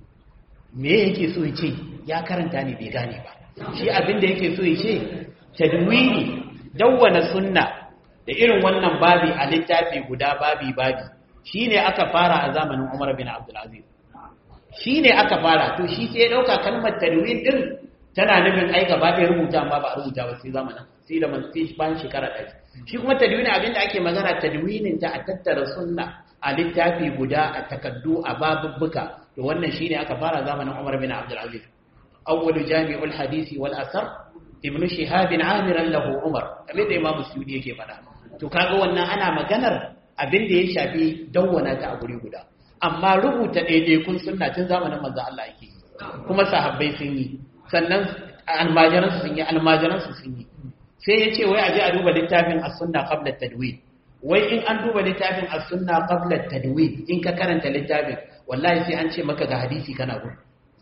me yake so ya ce ya karanta ne bai gane ba shi abin da yake so ya ce tadwini dawwana sunna da irin wannan babi a littafi guda babi babi shine aka fara a zamanin Umar bin Abdul Aziz shine aka fara to shi sai ya dauka kalmar tadwin din tana nufin ai gaba ɗaya rubuta amma ba a rubuta ba sai zamanin sai da sai bayan shekara ɗaya shi kuma tadwini abin da ake magana tadwinin ta a tattara sunna a littafi guda a takaddu a babubbuka to wannan shine aka fara zamanin Umar bin Abdul Aziz awwalu jami'ul hadisi wal asar ibn shihab amiran lahu Umar kamar da Imam Suyuti yake faɗa to kaga wannan ana maganar abin da ya shafi dawwana ta a guri guda amma rubuta daidaikun sunna tun zamanin manzo Allah yake kuma sahabbai sun yi sannan almajiran su sun yi almajiran su sun yi sai ya ce wai a je a duba littafin as-sunna qabla at-tadwin wai in an duba littafin as-sunna qabla at-tadwin in ka karanta littafin wallahi sai an ce maka ga hadisi kana gudu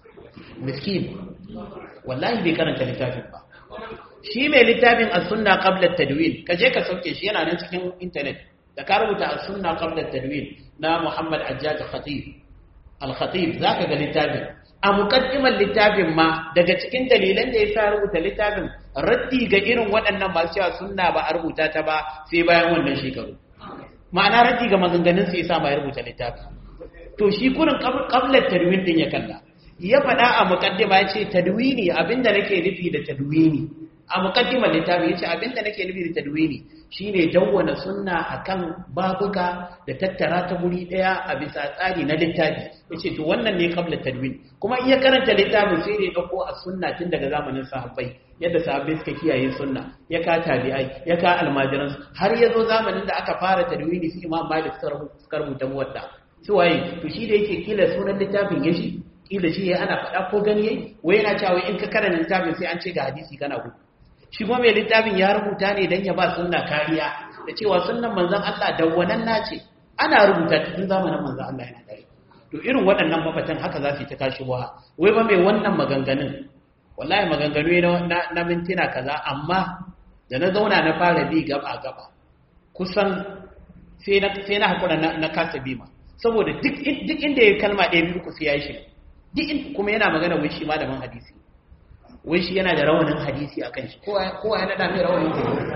miskin wallahi bai karanta littafin ba shi mai littafin as-sunna qabla at-tadwin ka je ka sauke shi yana nan cikin internet da ka rubuta as-sunna qabla at-tadwin na Muhammad Ajjad Khatib al-Khatib zaka ga littafin a muqaddimar littafin ma daga cikin dalilan da yasa rubuta littafin raddi ga irin waɗannan masu cewa sunna ba a rubuta ta ba sai bayan wannan shekaru ma'ana raddi ga maganganun sai yasa ma ya rubuta littafin to shi kurin qabla tadwin din ya kalla ya faɗa a muqaddima ya ce tadwini abinda nake nufi da tadwini a muqaddimar littafi yace abinda nake nufi da tadwini shine dawwana sunna akan babuka da tattara ta guri daya a bisa tsari na littafi yace to wannan ne qabla tadwin kuma in ya karanta littafin sai da ya dauko a sunna tun daga zamanin sahabbai yadda sahabbai suka kiyaye sunna ya ka tabi'ai ya ka almajiran har ya zo zamanin da aka fara tadwini su imam malik suka rubuta muwadda su waye to shi da yake kila sunan littafin ya shi kila shi ya ana faɗa ko gani yayi wai yana cewa in ka karanta littafin sai an ce ga hadisi kana gudu shi kuma mai littafin ya rubuta ne don ya ba sunna kariya da cewa sunnan manzon Allah dawwanan nace ana rubuta cikin zamanin manzon Allah yana dare to irin waɗannan mafatan haka za su yi ta kashi wa wai ba mai wannan maganganun wallahi maganganu na na mintuna kaza amma da na zauna na fara bi gaba gaba kusan sai na sai na hakura na, na kasa bima saboda duk duk inda ya kalma ɗaya biyu ku sai ya shi duk kuma yana magana wai shi malamin hadisi wai shi yana da rawanin hadisi a kan shi kowa ya naɗa mai rawanin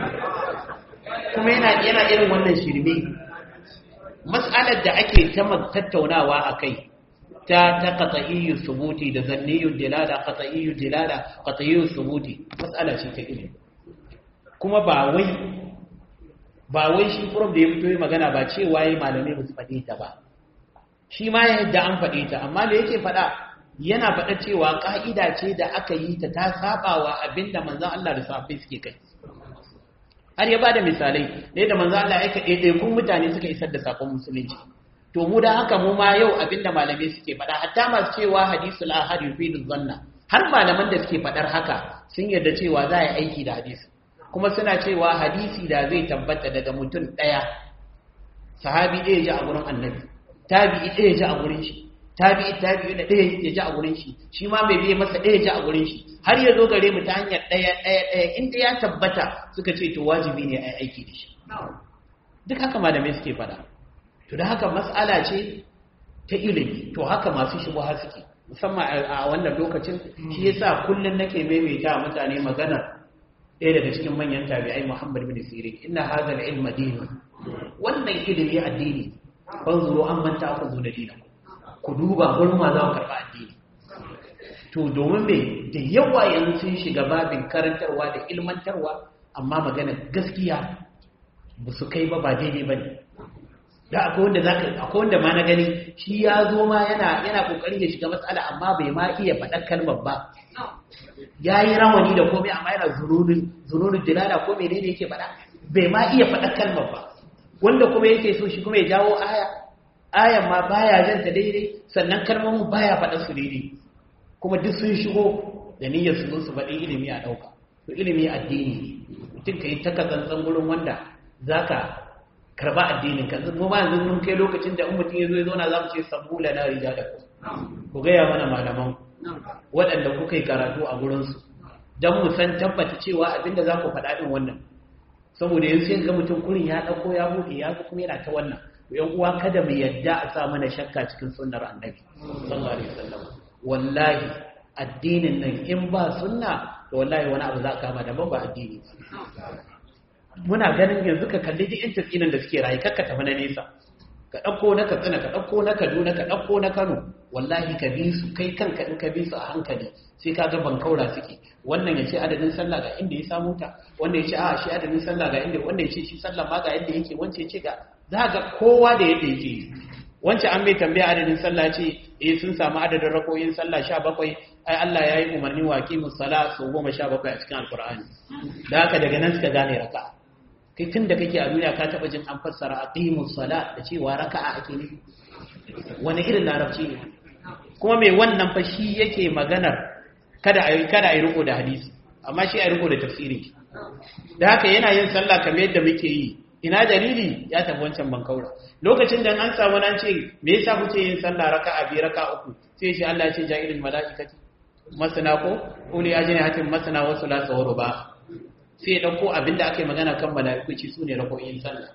kuma yana yana irin wannan shirme mas'alar da ake ta tattaunawa a kai ta ta qat'iyyu subuti da zanniyyu dilala qat'iyyu dilala qat'iyyu subuti mas'ala ce ta ilimi kuma ba wai ba wai shi prof da ya fito yi magana ba cewa yayi malamai ba su faɗe ta ba shi ma yadda an faɗe ta amma da yake faɗa yana faɗa cewa ƙa'ida ce da aka yi ta ta saɓawa abinda manzan Allah da safe suke kai har ya ba da misalai da yadda manzan Allah ya kaɗe ɗaiɗaikun mutane suka isar da saƙon musulunci to mu da haka mu ma yau abinda malamai suke faɗa hatta masu cewa hadisul ahad yufidu zanna har malaman da suke faɗar haka sun yarda cewa za a yi aiki da hadisi kuma suna cewa hadisi da zai tabbata daga mutum ɗaya sahabi ɗaya ji a gurin annabi tabi'i ɗaya ji a gurin shi tabi'i tabi'i da ɗaya ya ji a gurin shi shi ma mai biye masa ɗaya ji a gurin shi har ya zo gare mu ta hanyar ɗaya ɗaya ɗaya inda ya tabbata suka ce to wajibi ne a aiki da shi duk haka malamai suke faɗa to da haka mas'ala ce ta ilimi to haka masu shubuha suke musamman a wannan lokacin shi yasa kullun nake maimaita mutane maganar ɗaya daga cikin manyan tabi'ai Muhammad bin Sirin inna hadha al-ilma dinun wannan ilimi addini fanzuru an manta ku zo da dinaku ku duba gurin ma za ku karɓa addini to domin me da yawa yanzu sun shiga babin karantarwa da ilmantarwa amma magana gaskiya ba su kai ba ba daidai ba ne da akwai wanda zaka akwai wanda ma na gani shi ya zo ma yana yana kokarin ya shiga matsala amma bai ma iya faɗar kalmar ba ya yi rawani da komai amma yana zununin zununin dilala ko menene yake faɗa bai ma iya faɗar kalmar ba wanda kuma yake so shi kuma ya jawo aya ayan ma baya janta daidai sannan kalmomin baya faɗa su daidai kuma duk sun shigo da niyyar su zo su faɗi ilimi a ɗauka to ilimi addini mutum ka yi ta kazantsan gurin wanda za ka karba addinin ka mu ba yanzu mun kai lokacin da in mutum ya zo ya zauna za mu ce sabbula na rija da ku ku gaya mana malaman waɗanda kuka yi karatu a gurinsu don mu san tabbata cewa abinda za ku faɗa ɗin wannan saboda yanzu sai ga mutum kurin ya ɗauko ya buɗe ya kuma yana ta wannan yan uwa kada mu yadda a sa mana shakka cikin sunnar annabi sallallahu alaihi wasallam wallahi addinin nan in ba sunna to wallahi wani abu za ka kama daban ba addini muna ganin yanzu ka kalli duk yan tafinan da suke rayu kakka tafi na nesa ka ɗauko na katsina ka ɗauko na kaduna ka ɗauko na kano wallahi ka bi su kai kanka in ka bi su a hankali sai ka ga bankaura suke wannan ya ce adadin sallah ga inda ya samu ta wannan ya ce a shi adadin sallah ga inda wannan ya ce shi sallah ma ga yadda yake wancan ya ce ga za ga kowa da yadda yake yi wancan an mai tambaya adadin sallah ce eh sun samu adadin rakoyin sallah sha bakwai ai Allah ya yi umarni wa kimus sala su goma sha bakwai a cikin alkur'ani da haka daga nan suka gane raka'a kai tun da kake a duniya ka taɓa jin an fassara aqimus sala da cewa raka'a ake ne wani irin larabci ne kuma mai wannan fa shi yake maganar kada a kada a yi riko da hadisi amma shi a yi riko da tafsiri da haka yana yin sallah kamar yadda muke yi ina dalili ya tafi wancan bankaura lokacin da an samu nan ce me yasa kuke yin sallah raka'a bi raka'a uku sai shi Allah ya ce ja'ilul malaikati masana ko uli ajini hatin masana wasu la sawru ba sai ya ɗauko abin da aka yi magana kan mala'ikuci su ne rakoyin sallah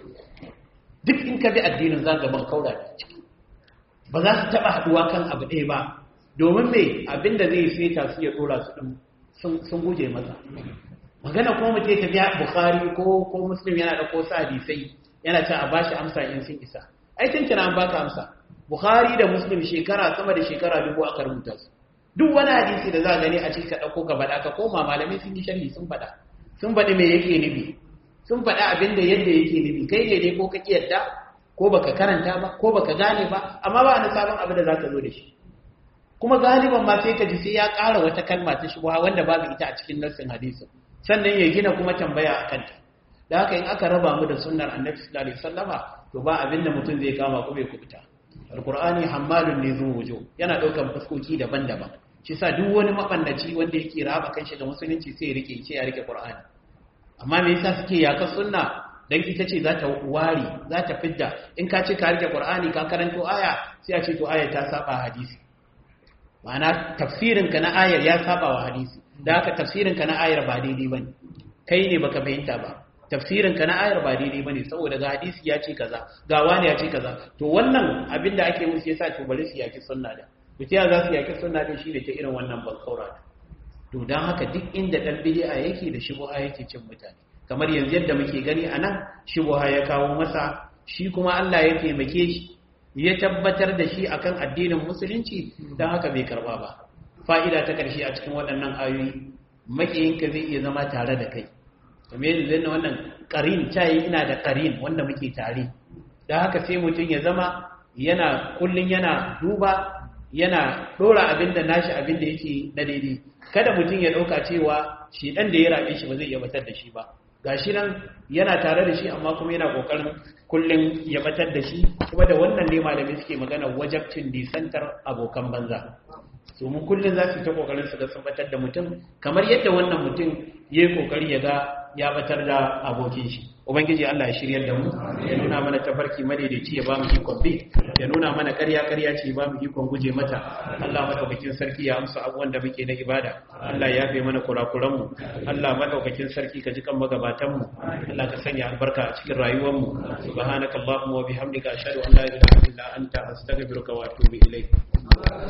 duk in ka bi addinin zagaban kaura da ciki ba za su taɓa haɗuwa kan abu ɗaya ba domin mai abin da zai feta su ya ɗora su ɗin sun guje masa magana kuma mutum ya tafiya bukari ko ko muslim yana da ko sa hadisai yana ce a bashi amsa in sun isa ai tun kina an baka amsa bukhari da muslim shekara sama da shekara dubu aka rubuta su duk wani hadisi da za a gani a cikin ka ɗauko ka faɗa ka koma malamai sun yi sharhi sun faɗa sun faɗi me yake nufi sun faɗi abin da yadda yake nufi kai ne dai ko ka yadda ko baka karanta ba ko baka gane ba amma ba wani sabon abin da za ka zo da shi kuma galiban ma sai ka ji sai ya ƙara wata kalma ta shubha wanda babu ita a cikin nassin hadisin sannan ya gina kuma tambaya a kanta da haka in aka raba mu da sunnar annabi sallallahu alaihi wasallama to ba abin da mutum zai kama ko bai kubuta alqur'ani hammalun ne zuwa wujo yana daukan fuskoki daban-daban shi sa duk wani mabannaci wanda yake raba kanshi da musulunci sai ya rike ce ya rike qur'ani amma me yasa suke yaka sunna dan ita ce za ta wari za ta fidda in ka ce ka rike qur'ani ka karanto aya sai a ce to aya ta saba hadisi ma'ana tafsirinka na ayar ya saba wa hadisi da haka tafsirinka na ayar ba daidai bane kai ne baka fahimta ba tafsirinka na ayar ba daidai bane saboda ga hadisi ya ce kaza ga wani ya ce kaza to wannan abin da ake musu yasa to bari su yaki sunna da mutiya za su yaki sunna da shi ne ta irin wannan bankaura to dan haka duk inda dan bid'a yake da shubha yake cin mutane kamar yanzu yadda muke gani anan shubha ya kawo masa shi kuma Allah ya taimake shi ya tabbatar da shi akan addinin musulunci dan haka bai karba ba fa'ida ta karshe a cikin waɗannan ayoyi makiyinka zai iya zama tare da kai kamar yadda zai wannan ƙarin cayi ina da ƙarin wanda muke tare da haka sai mutum ya zama yana kullum yana duba yana ɗora abin da nashi abin da yake na daidai kada mutum ya ɗauka cewa shi ɗan da ya raɓe shi ba zai iya batar da shi ba ga shi nan yana tare da shi amma kuma yana ƙoƙarin kullum ya batar da shi kuma da wannan ne malamai suke magana wajabcin nisantar abokan banza su mu kullum za su ta ƙoƙarin su ga sun batar da mutum kamar yadda wannan mutum ya yi ƙoƙari ya ga ya batar da abokin shi ubangiji Allah ya shiryar da mu ya nuna mana tafarki madaidaici ya ba mu ikon bi ya nuna mana ƙarya ƙarya ce ba mu ikon guje mata Allah madaukakin sarki ya amsa abubuwan da muke na ibada Allah ya yafe mana kurakuran mu Allah madaukakin sarki ka ji kan magabatan mu Allah ka sanya albarka a cikin rayuwar mu subhanakallahumma wa bihamdika ashhadu an la ilaha illa anta astaghfiruka wa atubu ilayk